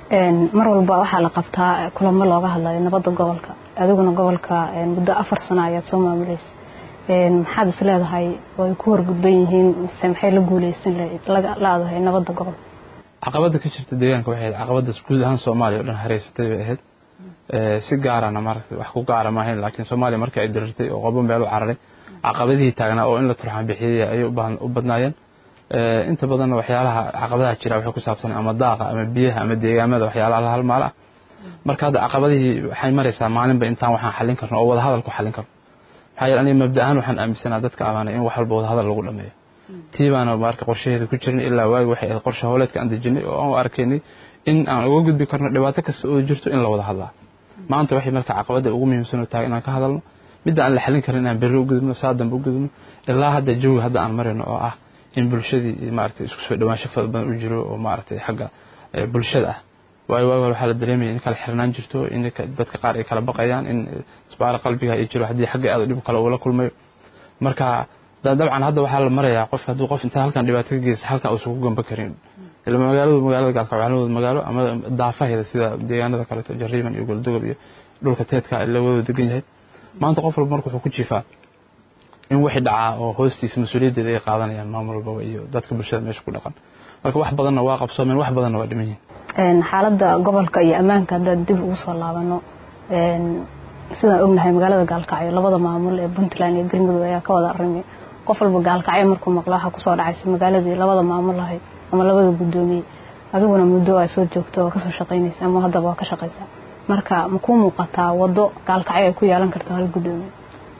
mar walba waxaa la qabtaa kulamo looga hadlayo nabadda gobolka adiguna gobolka muddo afar sano ayaad soo maamuleysa maxaad is leedahay oo ay ku horgudban yihiin mise maxay la guuleysan la-dahay nabadda gobolka caqabada ka jirta deegaanka waxay ahayd caqabadaas guud ahaan soomaaliya o dhan hareysatay bay ahayd si gaarana maaragtay wax ku gaara maahayn laakiin soomaaliya markii ay dirirtay oo qobo meel u cararay caqabadihii taagnaa oo in la turxan bixiyey ayay u badnaayeen inta badanna waxyaalaha caqabadaha jira waxay ku saabsan ama daaqa ama biyaha ama deegaamada waxyaalaha la halmaal ah marka hadda caqabadihii waxay maraysaa maalinba intaan waxaan xallin karno oo wada hadal ku xallin karno maxaa yeele aniga mabda ahaan waxaan aaminsanaa dadka amaanay in wax walba wada hadal lagu dhameeyo tii baana marka qorshaheeda ku jirin ilaa waagi waxay ahayd qorshe howleedka aan dejinay oo aan u arkaynay in aan uga gudbi karno dhibaato kasta oo jirto in la wada hadlaa maanta waxay marka caqabada ugu muhiimsan tahay inaan ka hadalno midda aan la xallin karin inaan berri u gudubno saa dambe u gudubno ilaa hadda jawiga hadda aan marayno oo ah in bulshadii maaragtay isku soo dhawaansho fara badan u jiro oo maaragtay xagga bulshada ah waayo waagi hore waxaa la dareemaya in kala xirnaan jirto in dadka qaar ay kala baqayaan in isbaara qalbiga ay jiro haddii xagga aad dhib kale uu la kulmayo marka dabcan hadda waxaa la marayaa qofka hadduu qof intaa halkan dhibaato ka geysa halkan uusan ku gamba karin ila magaaladu magaalada gaalkacwaalnimada magaalo ama daafaheeda sida deegaanada kaleeto jariiban iyo goldogob iyo dhulka teedka la wada degan yahay maanta qof walba marka wuxuu ku jiifaa in wixii dhacaa oo hoostiisa mas-uuliyaddeeda ay qaadanayaan maamul walbaba iyo dadka bulshada meesha ku dhaqan marka wax badanna waa qabsoomeen wax badanna waa dhiman yihin xaaladda gobolka iyo ammaanka haddaad dib ugu soo laabano sidaan ognahay magaalada gaalkacyo labada maamul ee puntland iyo galmudug ayaa ka wada arrimay qof walba gaalkacyo markuu maqlo waxaa kusoo dhacaysa magaaladii labada maamul ahayd ama labada guddoomiye adiguna muddo aa soo joogto oo kasoo shaqaynaysa ama haddaba waa ka shaqaysaa marka ma kuu muuqataa waddo gaalkacyo ay ku yeelan karto hal guddoomiye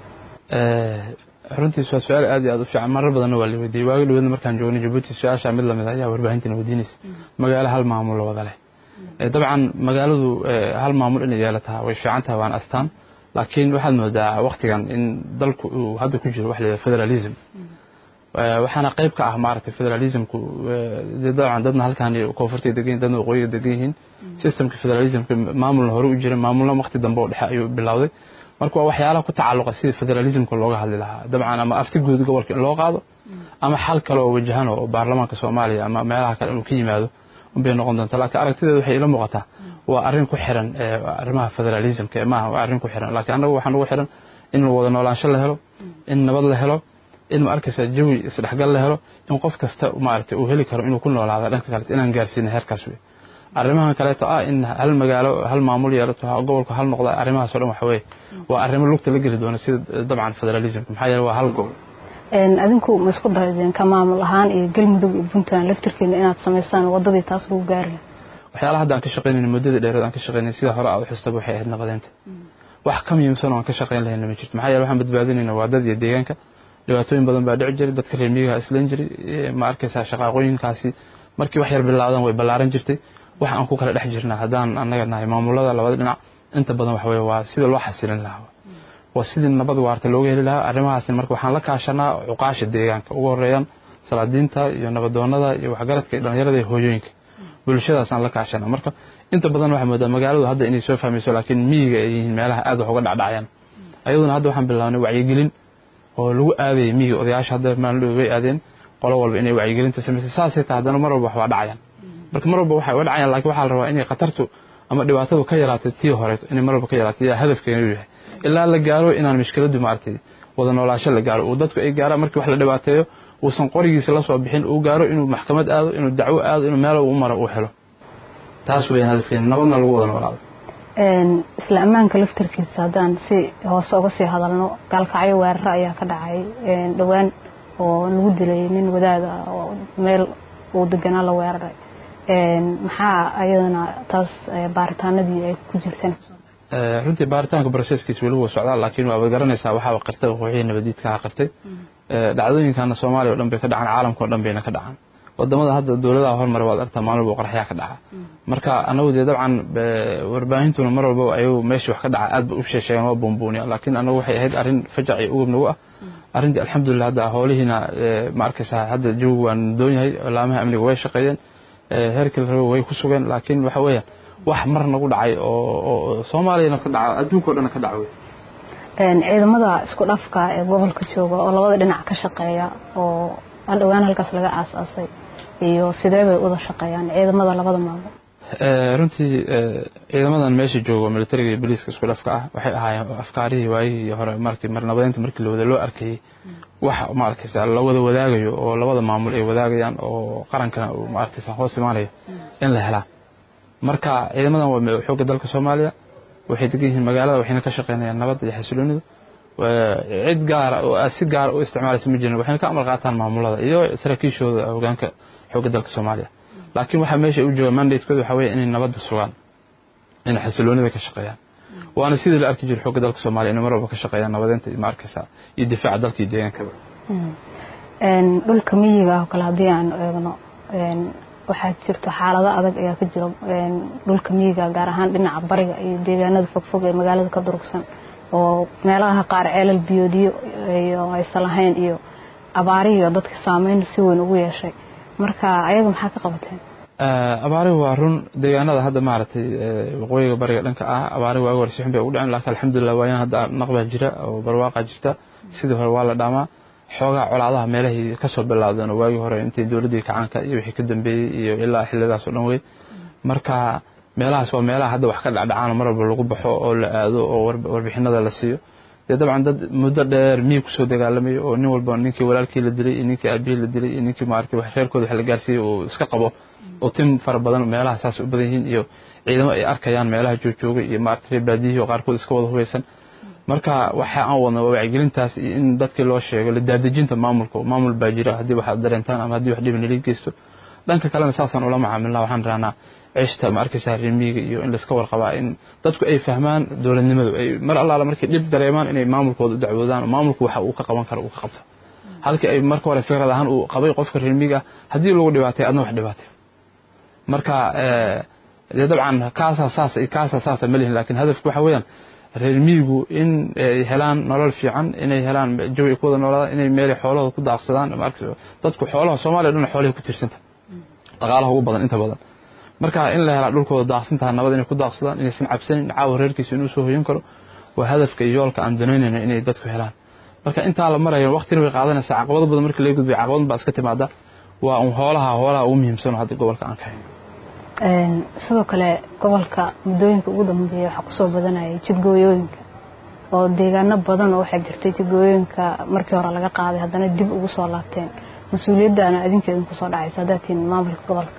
runtiis waa su-aal aad iyo aad u fiican marar badanna waa la weydiiyey waagi dhaweedna markaan joognay jabuuti su-aasha mid lamid ayaa warbaahintina weydiinaysa magaalo hal maamul la wada leh dabcan magaaladu hal maamul inay yeelataa way fiican tahay waan astaan laakiin waxaad moodaa waktigan in dalku uu hadda ku jiro wax la yidhaha federalism waxaana qayb ka ah maaragtay federalismku dee dabcan dadna halkan koonfurtay degan yihin dadna waqooyiga degan yihiin systemka federalismka maamulna hore u jira maamulna wakti dambe oo dhexe ayuu bilowday marka waa waxyaalaha ku tacalluqa sida federalismka looga hadli lahaa dabcan ama afti guud gobolka in loo qaado ama xal kale oo wajahan oo baarlamaanka soomaaliya ama meelaha kale inuu ka yimaado unbay noqon doonta laakiin aragtideeda waxay ila muuqataa waa arrin ku xiran arrimaha federalismka maaha waa arrin ku xiran laakiin annagu waxaan ugu xiran in wada noolaansho la helo in nabad la helo in ma arkaysa jawi isdhexgal la helo in qof kasta maaragtay uu heli karo inuu ku noolaado dhanka kaleeto inaan gaarsiina heerkaas wey arrimahan kaleeto ah in hal magaalo hal maamul yeelato gobolku hal noqda arrimahaas o dhan waxa weye waa arrimo lugta la geli doona sida dabcan federalismka maxaa yeele waa hal gobol adinku ma isku daydeen ka maamul ahaan iyo galmudug iyo puntland laftirkeeda inaad samaysaan wadadii taas lagu gaari laha waxyaalaha hadda aan ka shaqaynayna muddada dheereed aan ka shaqaynay sida hore aad u xustaba waxay ahayd nabadeynta wax ka muhiimsan oo aan ka shaqayn lahayna ma jirto maxaa yeele waxaan badbaadinayna waa dad iyo deegaanka dhibaatooyin badan baa dhici jiray dadka reer miyiga islan jiray ma arkaysaa shaqaaqooyinkaasi markii wax yar bilaawdan way ballaaran jirtay wax aan ku kala dhex jirna haddaan annaga nahay maamulada labada dhinac inta badan waxa weye waa sida loo xasilin lahaa waa sidii nabad waarta looga heli lahaa arrimahaasni marka waxaan la kaashanaa cuqaasha deegaanka ugu horeeyaan salaadiinta iyo nabadoonada iyo waxgaradka iyo dhallinyarada iyo hooyooyinka bulshadaasaan la kaashanaa marka inta badan waxaa moodaa magaaladu hadda inay soo fahmayso laakiin miyiga ay yihiin meelaha aad wax uga dhacdhacayaan ayaduna hadda waxaan bilaabnay wacyigelin oo lagu aadayay miyiga odayaasha hadda maalin way aadeen qolo walba inay wacyigelinta samaysay saasay tahay haddana mar walba wax waa dhacayaan marka mar walba waxay uga dhacayaan laakiin waxaa la rabaa inay khatartu ama dhibaatadu ka yaraatay tii hore inay mar walba ka yaraatay yaa hadafkeenu yahay ilaa la gaaro inaan mishkiladu maaragtay wada noolaasho la gaaro uu dadku ay gaaraan markii wax la dhibaateeyo uusan qorigiisa la soo bixin uu gaaro inuu maxkamad aado inuu dacwo aado inuu meel u maro uu helo taas weeyaan hadafkeenu nabadna lagu wada noolaado isla ammaanka laftarkiisa haddaan si hoose uga sii hadalno gaalkacyo weeraro ayaa ka dhacay dhowaan oo lagu dilay nin wadaada oo meel uu deganaa la weeraray maxaa ayadana taas baaritaanadii ay ku jirteen runtii baaritaanka broseskiis weli wuu socdaa laakiin waaba garanaysaa waxaaba qirtay wixii nabadiidkaha qirtay dhacdooyinkana soomaaliya o dhan bay ka dhacaan caalamka o dhan bayna ka dhacaan wadamada hadda dowladaha hormar waad artaa maalin walba qorxyaa ka dhaca marka anagu dee dabcan warbaahintuna mar walba ayagu meeshii wax ka dhaca aad ba u sheesheegan waa buunbuuniya laakiin anagu waxay ahayd arrin fajac iyo ugub nagu ah arrintii alxamdulilah hadda howlihiina ma arkaysaa hadda jawigu waa doon yahay laamaha amniga way shaqeeyeen heerkii la rabo way ku sugeen laakiin waxa weeyaan wax mar nagu dhacay oo soomaaliyana ka dhaca adduunka o dhan ka dhaca wey ciidamada isku dhafka ee gobolka jooga oo labada dhinac ka shaqeeya oo dhowaan halkaas laga aasaasay iyo sidee bay uda shaqeeyaan ciidamada labada maamul runtii ciidamadan meesha joogo militariga iyo boliiska isku dhafka ah waxay ahaayeen afkaarihii waayihii hore markii mar nabadeynta markii lawada loo arkayey wax maaragtaysa la wada wadaagayo oo labada maamul ay wadaagayaan oo qarankana uu maaragtaysa hoos imaanayo in la helaa marka ciidamadan waa xoogga dalka soomaaliya waxay degan yihiin magaalada waxayna ka shaqeynayaan nabadda iyo xasiloonida cid gaara oo aad si gaara u isticmaalaysa ma jirin waxayna ka amar qaataan maamulada iyo saraakiishooda hogaanka xoogga dalka soomaaliya laakiin waxaa meesha u jooga mandatekooda waxaa weeye inay nabadda sugaan inay xasiloonida ka shaqeeyaan waana sidii la arki jiray xoogga dalka soomaaliya inay mar walba ka shaqeeyaan nabadeynta iyo maarkaysa iyo difaaca dalka iyo deegaankaba dhulka miyiga ah oo kale haddii aan eegno waxaa jirto xaalado adag ayaa ka jira dhulka miyiga gaar ahaan dhinaca bariga iyo deegaanada fogfog ee magaalada ka durugsan oo meelaha qaar ceelal biyoodiyo iyo aysan lahayn iyo abaarihiyo dadka saameyn si weyn ugu yeeshay marka ayaga maxaa ka qabateen abaarihu waa run deegaanada hadda maaragtay waqooyiga bariga dhanka ah abaarihi waaga hore si xun bay ugu dhaceen laakiin alxamdulilah waayaan hadda naqbaa jira oo barwaaqa jirta sidii hore waa la dhaamaa xoogaa colaadaha meelahii kasoo bilaabdeen oo waagii hore intii dowladdii kacaanka iyo wixii ka dambeeyey iyo ilaa xillidaas oo dhan wey marka meelahaas waa meelaha hadda wax ka dhacdhacaan mar walba lagu baxo oo la aado oo warbixinada la siiyo dee dabcan dad muddo dheer miyig kusoo dagaalamayo oo nin walba ninkii walaalkii la dilay iyo ninkii aabihii la dilay iyo ninkii maaragtay wax reerkooda wax la gaarsiiyey uu iska qabo oo tim fara badan meelaha saas u badan yihiin iyo ciidamo ay arkayaan meelaha joogjoogay iyo maaragtay reer baadiyihii oo qaarkood iska wada hubeysan marka waxa aan wadna waa wacyigelintaas iyo in dadkii loo sheego la daadejinta maamulka maamul baa jira haddii waxaad dareentaan ama haddii wax dhiban nala geysto dhanka kalena saasaan ula macaamilnaa waxaan rahnaa cishta ma arkaysaa remiga iyo in laiska warqabaa in dadku ay fahmaan dowladnimadu ay mar allaala markay dhib dareemaan inay maamulkooda u dacwoodaan maamulku waxa uu ka qaban karo uu ka qabto halkii ay marka hore fikrad ahaan uu qabay qofka remiga haddii lagu dhibaatay adna wax dhibaatay marka dee dabcan kaasaa saas kaasaa saasa ma lihin laakiin hadafku waxa weeyaan reer miyigu in ay helaan nolol fiican inay helaan jawi ay ku wada noolaadaan inay meelay xoolahooda ku daaqsadaan dadku xoolaha soomaaliya dhan xoolahay ku tirsanta dhaqaalaha ugu badan inta badan marka in la helaa dhulkooda daaqsantaha nabad inay ku daaqsadaan inaysan cabsanin caawa reerkiisa inuu soo hoyan karo waa hadafka iyo yoolka aan danaynayna inay dadku helaan marka intaa la marayo waqtina way qaadanaysaa caqabado badan marka laga gudbay caqabad baa iska timaada waa un hoolaha hoolaha ugu muhiimsan hadda gobolka aan ka hayno sidoo kale gobolka muddooyinka ugu dambeeya waxaa kusoo badanayay jidgooyooyinka oo deegaano badan oo waxaa jirtay jidgooyooyinka markii hore laga qaaday haddana dib ugu soo laabteen mas-uuliyaddaana adinka idinku soo dhacaysa haddaad tihin maamulka gobolka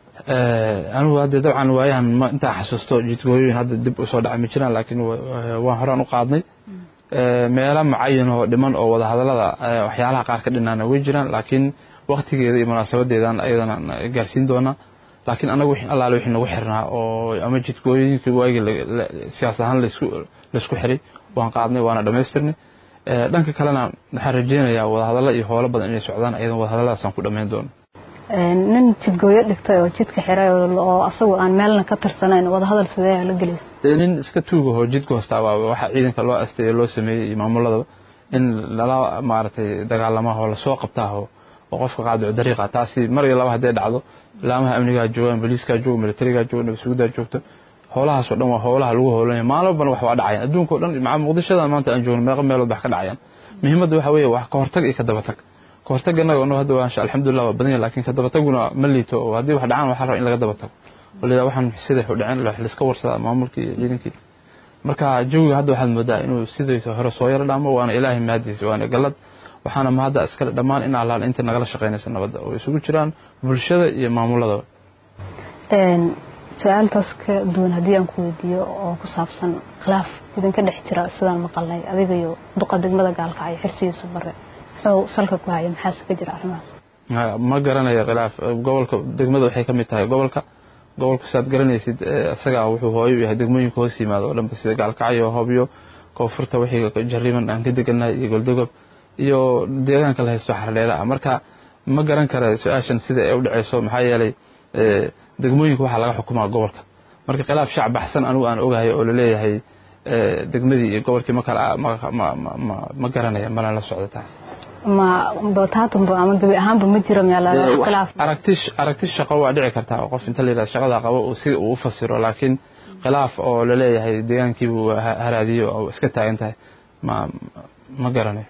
anigu hadde dabcan waayahan intaa xasuusto jidgooyooyin hadda dib usoo dhacay ma jiraan laakiin waan horaan u qaadnay meelo mucayan oo dhiman oo wadahadalada waxyaalaha qaar ka dhinaana way jiraan laakiin waktigeeda iyo munaasabadeedan ayadana gaarsiin doonaa laakiin anagu wixii allaale wixii nagu xirnaa oo ama jidgooyooyinkii waagii siyaas ahaan laysku xiray waan qaadnay waana dhammaystirnay dhanka kalena waxaan rajeynayaa wadahadallo iyo howlo badan inay socdaan ayadan wadahadalladaasaan ku dhammayn doono nin jidgooyo dhigtay oo jidka xiray oo asagu aan meelna ka tirsanayn wadahadal sidee la gelaysa nin iska tuugahoo jidka hoostaa waa waxa ciidanka loo asteeyo loo sameeyey iyo maamuladaba in lala maaragtay dagaalamaho lasoo qabtaaho oo qofka qaadico dariiqa taasi mar iyo laba hadday dhacdo ilaamaha amnigaa joogaan boliiskaa jooga militarigaa jooga nabadsugudaa joogto howlahaasoo dhan waa howlaha lagu howlanaya maalin walbana wax waa dhacayaan adduunkao dhan maca muqdishadan maanta aan joogno meeqa meelood wax ka dhacayaan muhiimadda waxa weeye wax ka hortag iyo ka dabatag ka hortag annaga no hadda waa alxamdulillah waa badan yahay laakiin ka dabataguna ma liito oo haddii wax dhacaan waxaa raba in laga dabatago oo layidhaha waxaan siday u dhaceen wax laiska warsadaa maamulkii iyo ciidankii marka jawiga hadda waxaad moodaa inuu sidaysa hore soo yaro dhaamo waana ilaahay mahadiisa waana gallad waxaana mahadda iskale dhammaan in allaal inta nagala shaqaynaysa nabadda oo isugu jiraan bulshada iyo maamuladaba su-aaltaas ka duwan haddii aan ku weydiiyo oo ku saabsan khilaaf idinka dhex jira sidaan maqalnay adiga iyo duqa degmada gaalkacyo xirsigiisu bare muxuu salka ku haya maxaase ka jira arrimahaas ma garanayo khilaaf gobolka degmada waxay ka mid tahay gobolka gobolka saad garanaysid isagaa wuxuu hooyo yahay degmooyinka hoos yimaado oo dhanba sida gaalkacyo hobyo koonfurta wixii jariiman aan ka degannahay iyo goldogob iyo deegaanka la haysto xardheera ah marka ma garan kara su-aashan sida ay u dhaceyso maxaa yeelay degmooyinka waxaa laga xukumaa gobolka marka khilaaf shacab baxsan anigu aan ogahay oo laleeyahay degmadii iyo gobolkii ma kala ma garanaya mana la socdo taas ma bataatanba ama gebi ahaanba ma jiro khilaaf aragti aragti shaqo waa dhici kartaa oo qof inta la yidhahdo shaqada qabo si uu u fasiro laakiin khilaaf oo laleeyahay deegaankiibuu haraadiyo oo iska taagan tahay ma ma garanayo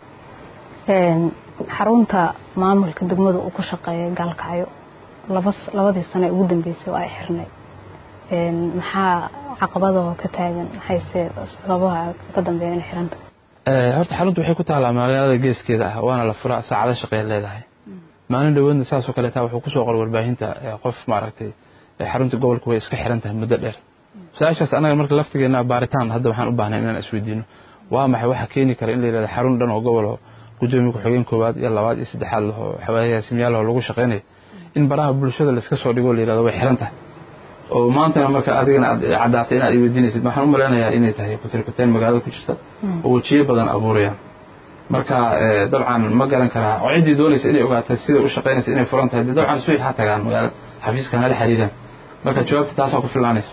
xarunta maamulka degmada uu ku shaqeeya gaalkacyo laba labadii sane ugu dambeysay oo ay xirnay maxaa caqabadoo ka taagan maxayse sababaha ka dambeeya inay xiranta horta xaruntu waxay ku taalaa magaalada geeskeeda ah waana la furaa saacado shaqeey leedahay maalin dhaweedna saasoo kaleeta wuxuu kusoo qoray warbaahinta qof maaragtay xarunta gobolka way iska xiran tahay muddo dheer su-aashaas anaga marka laftigeena baaritaan hadda waxaan u baahnay inaan isweydiino waa maxay waxa keeni kara in la yidhahdo xarun dhan oo gobol oo gudoomiye ku-xigeen koowaad iyo labaad iyo saddexaad lahoo xawaayasimyaal oo lagu shaqeynayo in baraha bulshada laiska soo dhigo la yidhahdo way xiran tahay oo maantana marka adigana aad caddaatay inaad iweydiinaysid waxaan u malaynayaa inay tahay kutirkuteen magaalada ku jirta oo wejiyo badan abuurayaan marka dabcan ma garan karaa oo ciddii doonaysa inay ogaatay sida u shaqaynaysa inay furan tahay dee dabcan suuxi ha tagaan magaalada xafiiska hala xiriiraan marka jawaabta taasaa ku filaanaysa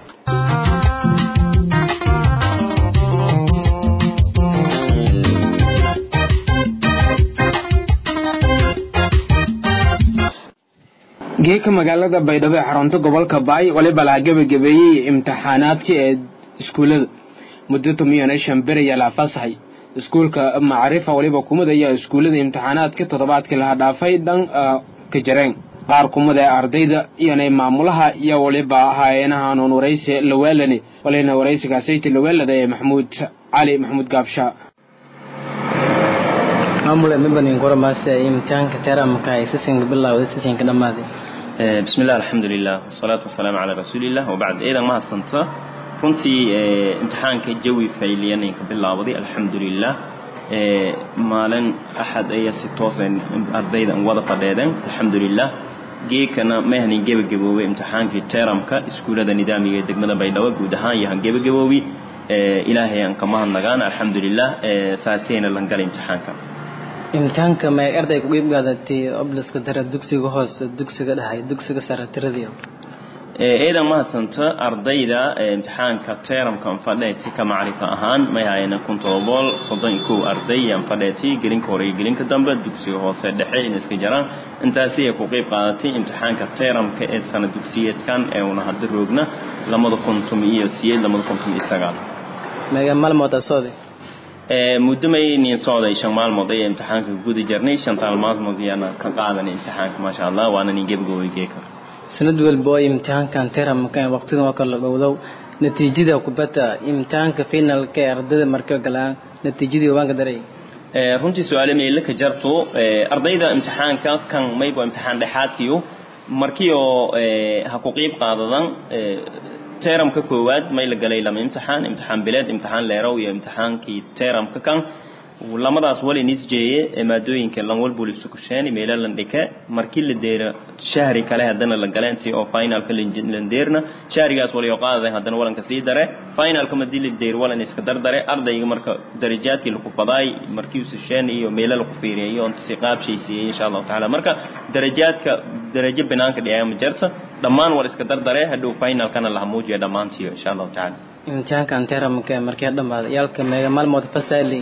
geeka magaalada baydhabo ee xarunta gobolka baay waliba laha gebagabeeyey imtixaanaadkii ee iskuullada muddo tomiyo shan beri ayaa la fasaxay iskuulka macrifa waliba kumid ayaa iskuullada imtixaanaadkii toddobaadkii laha dhaafay dhan ka jareen qaar kumid ee ardayda iyonay maamulaha iyo waliba hay-anaha nuun waraysi lawaalani walina waraysigaasayta lawaalada ee maxamuud cali maxamuud gaabshaa maamule mibanin goramaase imtixaanka teramka ay sisinka bilowday sisinka dhammaaday bismi illah alxamdulilah wasalaatu wasalaamu calaa rasuuliillah wabacd eedan mahadsanta runtii imtixaanka jawi fayliyaninka bilaawday alxamdulilah maalin axad ayaa si toosa ardayda wada fadheedeen alxamdulilah geekana mahnin gebagaboobay imtixaankii teramka iskuullada nidaamiga ee degmada baydhabo guud ahaan yahan gebagaboobi ilaahay aan ka mahadnagaan alxamdulilah saasayna lan galay imtixaanka imtixaanka may arday ku qeyb qaadatay obliska dare dugsiga hoose dugsiga dhexe dugsiga sare tiradii eedan mahadsanta ardayda imtixaanka teramkan fadheeti ka macrifa ahaan may hayana kun todobool soddon iyo kow arday yaan fadheeti gelinka hore iyo gelinka dambe dugsiga hoose dhexe in iska jaraan intaasi ay ku qeyb qaadatay imtixaanka teramka ee sana dugsiyeedkan ee una hadda roogna lamada kun tumi iyo siyeed lamada kun tumi iyo sagaal mega maalmood sooday muddo maynin socday shan maalmood ayay imtixaanka guda jarnay shantaan maalmood ayaana ka qaadanay imtixaanka maasha allah waana nin gebagooy geeka sanad walba oo imtixaankan teramka waqtidan oo kala dhowdow natiijada kubadda imtixaanka finalka ee ardayda marka galaan natiijadii waanka daray runtii su-aale meyle ka jarto ardayda imtixaanka kan mayba imtixaan dhexaadkiyo markii oo ha ku qiib qaadadan teramka koowaad may la galay lama imtixaan imtixaan bileed imtixaan leerow iyo imtixaankii teramka kan lamadaas wali nisjeeye maadooyinka lan walbul isu kusheen meela lan dhike markii la deera shahri kale haddana la galeentii oo finalka lan deerna shahrigaas wali oo qaadaday haddana walanka sii dare finalka madii la deer walan iska dardare ardayga marka darajaadkii laku fadaay markii uu sisheen iyo meela laku fiiriyay iyo inta si qaabshaysiiyey insha allahu tacaala marka darajaadka darajo banaanka dhiyaa ma jarta dhammaan war iska dardare hadhow finalkana laha muujiya dhammaantiyo insha allahu tacaala imtixaankan teramka markii dhammaada yaalka meega maalmood fasaali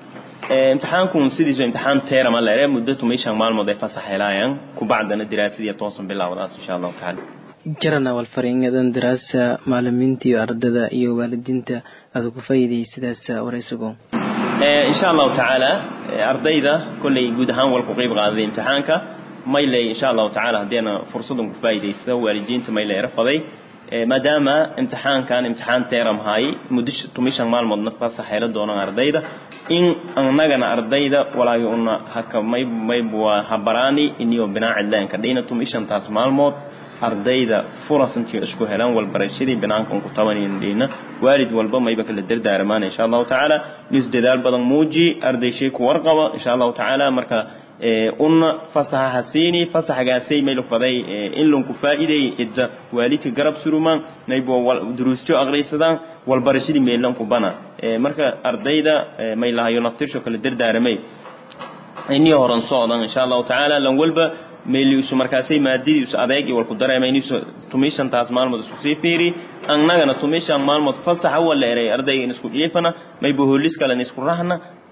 imtixaankun sidiisu imtixaan teerama leere muddo tumay shan maalmood ay fasax helaayaan kubacdana diraasadii toosan bilaawdaas insha allahu tacaala jarana walfaringadan daraasa macalimiinta iyo ardada iyo waalidiinta aad ku faa'iiday sidaas waraysigo insha allahu tacaala ardayda kolley guud ahaan wal ku qeyb qaaday imtixaanka mayley insha allahu tacaala haddiina fursadan ku faa'iidaysta waalidiinta mayley rafaday maadaama imtixaankan imtixaan teeram haay muddo tumishan maalmoodna fasax hela doonaan ardayda in annagana ardayda walaagi una haka may maybwa habaraani iniyo binaacidleenka dhina tumishantaas maalmood ardayda furasantii isku helaan walbarashadii binaanka unku tabanayna dhina waalid walba mayba kala dardaarmaan insha allahu tacaala nis dadaal badan muuji arday shay ku warqaba insha allahu tacaala marka una fasaxa hasiini fasaxgaasay maylu faday in lanku faa'iiday idda waalidka garab surumaan maybo duruusto aqraysadaan walbarashadii meelanku bana marka ardayda may lahayo naftirsho kala dardaaramay inii horan socdan insha allahu tacaala lan walba meeliisu markaasay maadadiisu adeeg iyo walku dareemayniisu tumishantaas maalmood isku sii fiiri annagana tumishan maalmood fasaxa wala eray ardayga in isku dhiifana maybo hoolis kalen isku rahna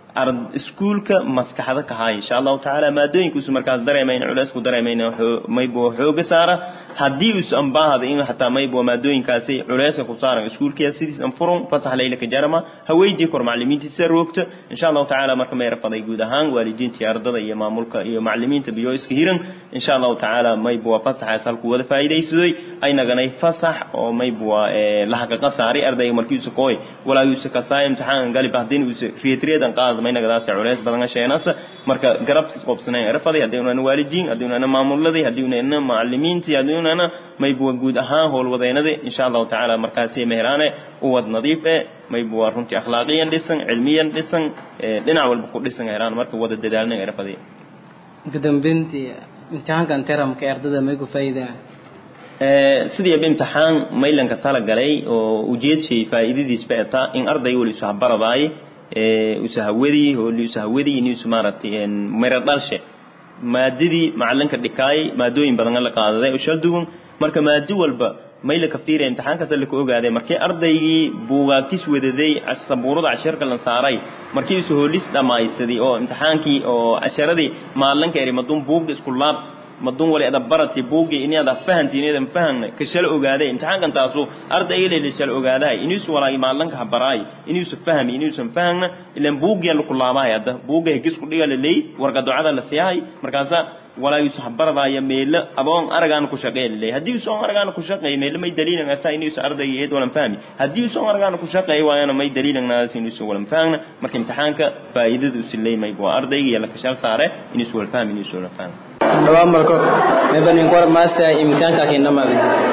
ard iskuulka maskaxda ka haya insha allahu tacaala maadooyinkuusu markaas dareemayn culeysku dareemayna maybo xooga saara haddii us ambaahada in hataa maybo maadooyinkaasi culeyska ku saaran iskuulkiya sidiis anfurun fasax laylaka jarama haweydii kor macalimiintiisa roogta insha allahu tacaala marka may rafaday guud ahaan waalidiinta iyo ardada iyo maamulka iyo macalimiinta biyo iska hiran insha allahu tacaala maybo fasaxaas halku wada faa'iidaysadoy aynaganay fasax oo maybo lahaqaqa saari ardayga markiisu kooy walaagiisu kasaay imtixaan galib hadin uusa riyatreedan qaada maynagadaas culeys badan sheenasa marka garabtis qobsanay rafaday haddii unana waalidiin haddii unana maamuladay haddii unana macalimiintii haddii unana maybuwa guud ahaan howlwadeynada insha allahu tacaala markaasi meheraane uwad nadiif e maybuwa runtii akhlaaqiyan dhisan cilmiyan dhisan dhinac walba ku dhisan heraan marka wada dadaalna rafaday kadambeyntii imtixaankan teramka ardada may ku faa'iidaan sidiiba imtixaan maylanka tala galay oo ujeedshay faa'iidadiisba etaa in ardayga wali isu habaradaay usa hawadi hooli usa hawadi ini usu maaragtay mero dhalshe maadadii macalinka dhikaay maadooyin badan la qaadaday oo shal duwan marka maado walba may la kafiiraya imtixaankaas la ka ogaaday markii ardaygii buugaagtis wadaday sabuurada casharka la saaray markii isu hoolis dhammaysaday oo imtixaankii oo casharadii maalinka eri madun buugda isku laab madun wali ada barati buugi ini ada fahanti ini ada fahana ka shal ogaaday imtixaankan taasu ardayga leeli shal ogaaday inuusu walaagi maalinka habaraay inuusu fahmi inuusan fahana ilan buugiya la kulaabahay hadda buuga hegis ku dhiga la leey warqa ducada la siyahay markaasa walaagiisu habaradaya meelo aboon aragaan ku shaqeey leey haddii uu soo aragaan ku shaqeey meelo may daliilan ata inuusu ardayga eed walan fahmi haddii uu soo aragaan ku shaqeey waayana may daliilan naas inuusu walan fahna marka imtixaanka faa'iidadu u sileemay waa ardayga iyo la kashal saare inuusu wal fahmi inuusu wala fahmi dhawaan marko maybanin kor maasa imtixaanka keenamade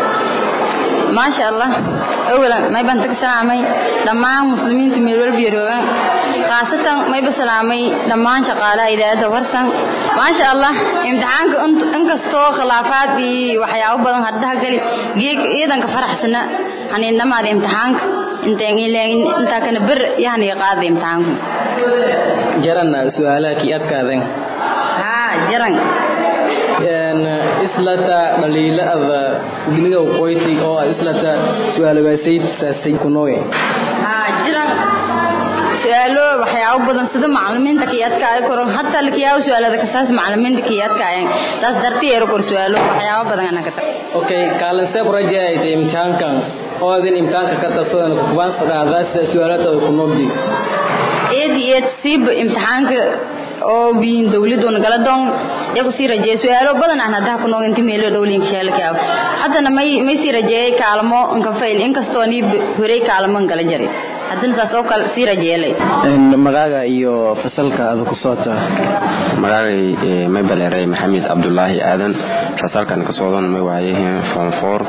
maasha allah awalan mayban tag salaamay dhammaan muslimiinta meel walba yaroogan khaasatan mayba salaamay dhammaan shaqaalaha idaacadda warsan maasha allah imtixaanka inkastoo khilaafaad iyo waxyaabo badan haddaha gali geeg iidanka faraxsana haniidnamaada imtixaanka intaa kana ber yahani qaada imtixaanku jaran su-aalaha kii adkaaden haa jaran islata dhaliilada giliga qoyti oo islata su'aalabaasay saasay kunooye haa jiran su'aalo waxyaabo badan sida macallimiinta kiyadka ay koran hatta lakiyaa su'aalada kasaas macallimiinta kiyadka ay taas dartii yar kor su'aalo waxyaabo badan ana kata okay kaalin see project imtixaankan oo adin imtixaanka ka tabsadan ku kubaan saqaadaas su'aalada ku noogdi eed eed siib imtixaanka oo biin dawladuna gala doon yaku sii rajeeyay su'aalo badan aan hadda ku noogin timeelo dawlinka sheelka haddana may may sii rajeeyay kaalmo inka fail inkastoo ni horey kaalmo gala jaray haddana taas oo kale sii rajeelay magaaga iyo fasalka aad ku soota magaagay may baleeray maxamed cabdulaahi aadan fasalkan ka soodan may waayeen form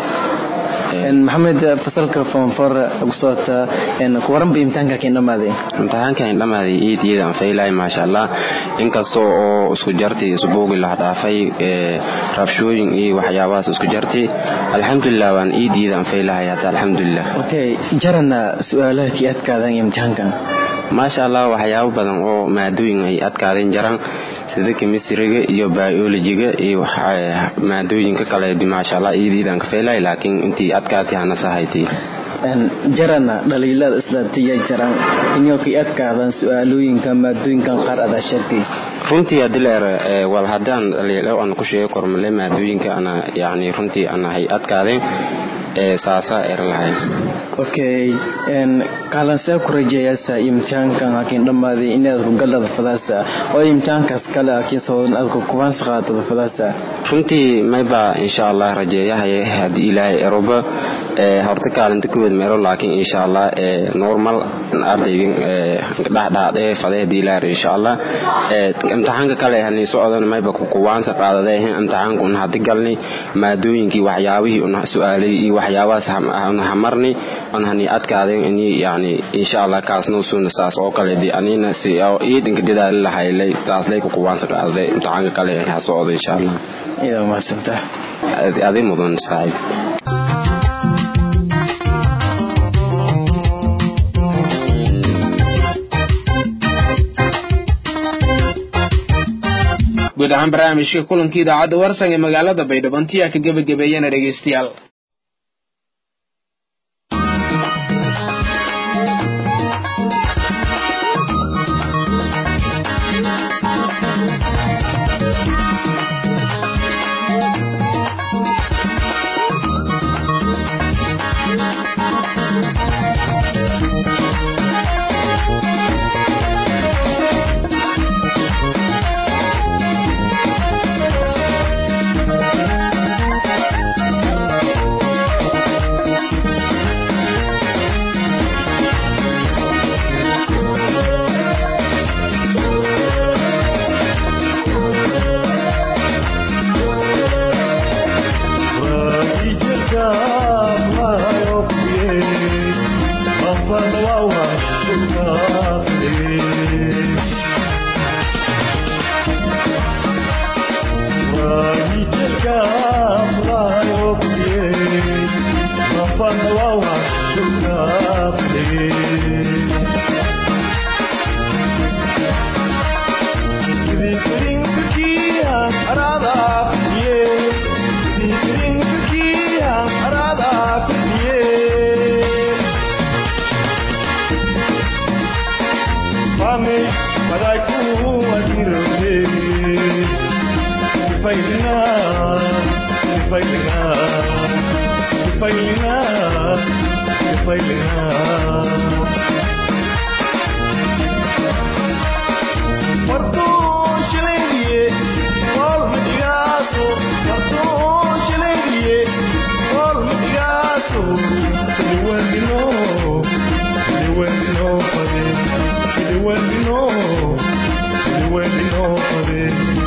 4 maxamed fasalka form 4 ku soota ku waran bi imtixaanka keen dhamaaday imtixaanka in dhamaaday eed eed aan faylay maasha Allah inkastoo oo isku jartay isbuugi la dhaafay rabshooyin iyo waxyaabahaas isku jartay alxamdulillah waan eed eed aan faylay hada alxamdulillah okay jarana su'aalaha kii adkaadan imtixaankan maasha Allah waxyaabo badan oo maadooyin ay adkaadeen jaran sida chemistryga iyo biologyga iyo maadooyinka kale maasha Allah iidiidan ka feelay laakiin intii adkaatay hana sahayti jarana dhaliilada islaatiya jaran inuu kii adkaadan su'aalooyinka maadooyinkan qaar ada sheegtay runtii hadii la ero wal haddaan dhaliilo aan ku sheego kormale maadooyinka ana yacni runtii ana hay adkaadeen saasa er lahay okay en kalan saa ku rajeeyaysa imtixaankan hakiin dhammaaday inaad ku galada fadaasa oo imtixaankaas kale hakiin sawadan aad ku kubaan saqaatada fadaasa runtii mayba insha allah rajeeyahay haddii ilaahay eroba horta kaalinta kuweed meelo laakiin insha allah normal ardaygin dhexdhexaad ee faday haddii ilaahay insha allah imtixaanka kale hani socdan mayba ku kuwaansa qaadaday imtixaanka una hadi galni maadooyinkii waxyaabihii una su-aalay iyo waxyaabahaas una hamarni on hani adkaadeen ini yani insha allah kaasna usuna saas oo kale di anina si iidinka dadaali lahaylay saaslay ku kuwaansa qaadaday imtixaanka kale ha socda insha allah iyada mahadsantaa adi mudan saaxiib guud ahaan barnaamijka kulankii idaacadda warsan ee magaalada baydhabo intiyaa ka gebagabeeyana dhegaystayaal Mami, madaiku adirote. Sifailina, sifailina, sifailina, sifailina. Marto shileniye, wal madigaso. Marto shileniye, wal madigaso. Liwendino, liwendino pade, liwendino, liwendino pade.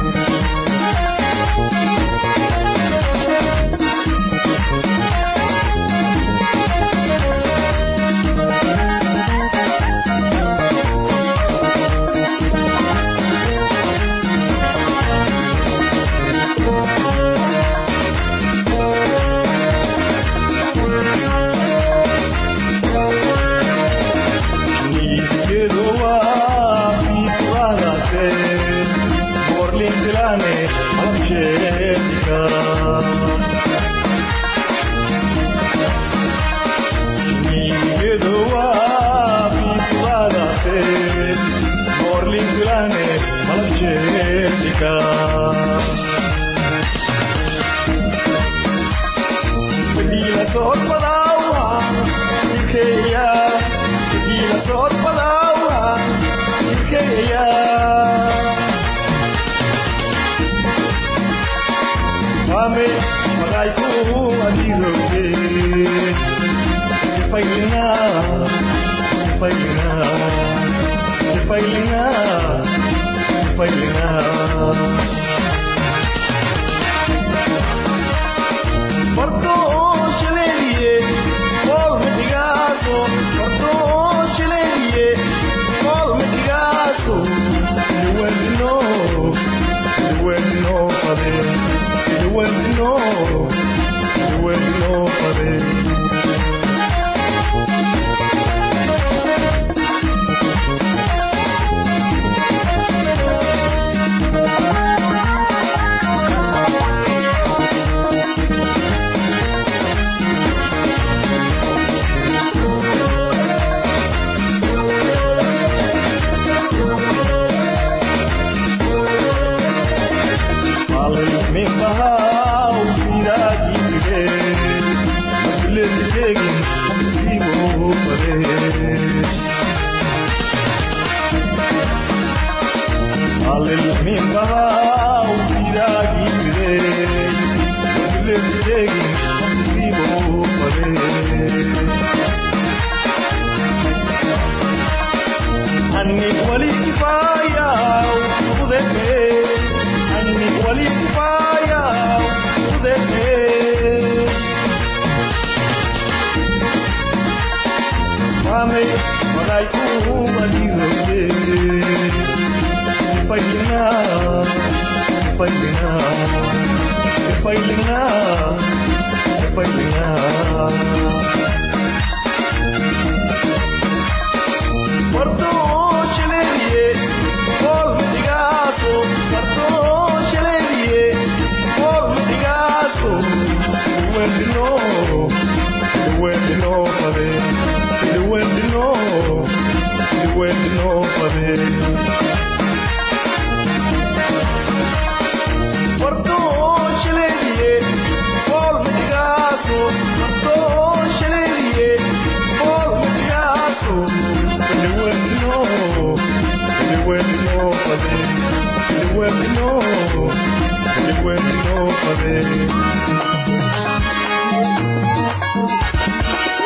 Mami, madaiku adirote. Sifailina, sifailina, sifailina, sifailina. Porto chileniye, kol metigaso. Porto chileniye, kol metigaso. Liwendino, liwendino pade. Liwendino, liwendino pade. Min bahau piragi gide, masle digin sibo pare. Alil min bahau piragi gide, masle digin sibo pare. Anni wali kifaya udete, anni wali kifaya udete. Mame, madaiku adirote. Sifailina, sifailina, sifailina, sifailina. Porto chileniye, kol mitigaso. Porto chileniye, kol mitigaso. Liwendino, liwendino pade, liwendino, liwendino pade. Porto chileniye, kol mitigaso. Porto chileniye, kol mitigaso. Liwendino, liwendino pade, liwendino, liwendino pade.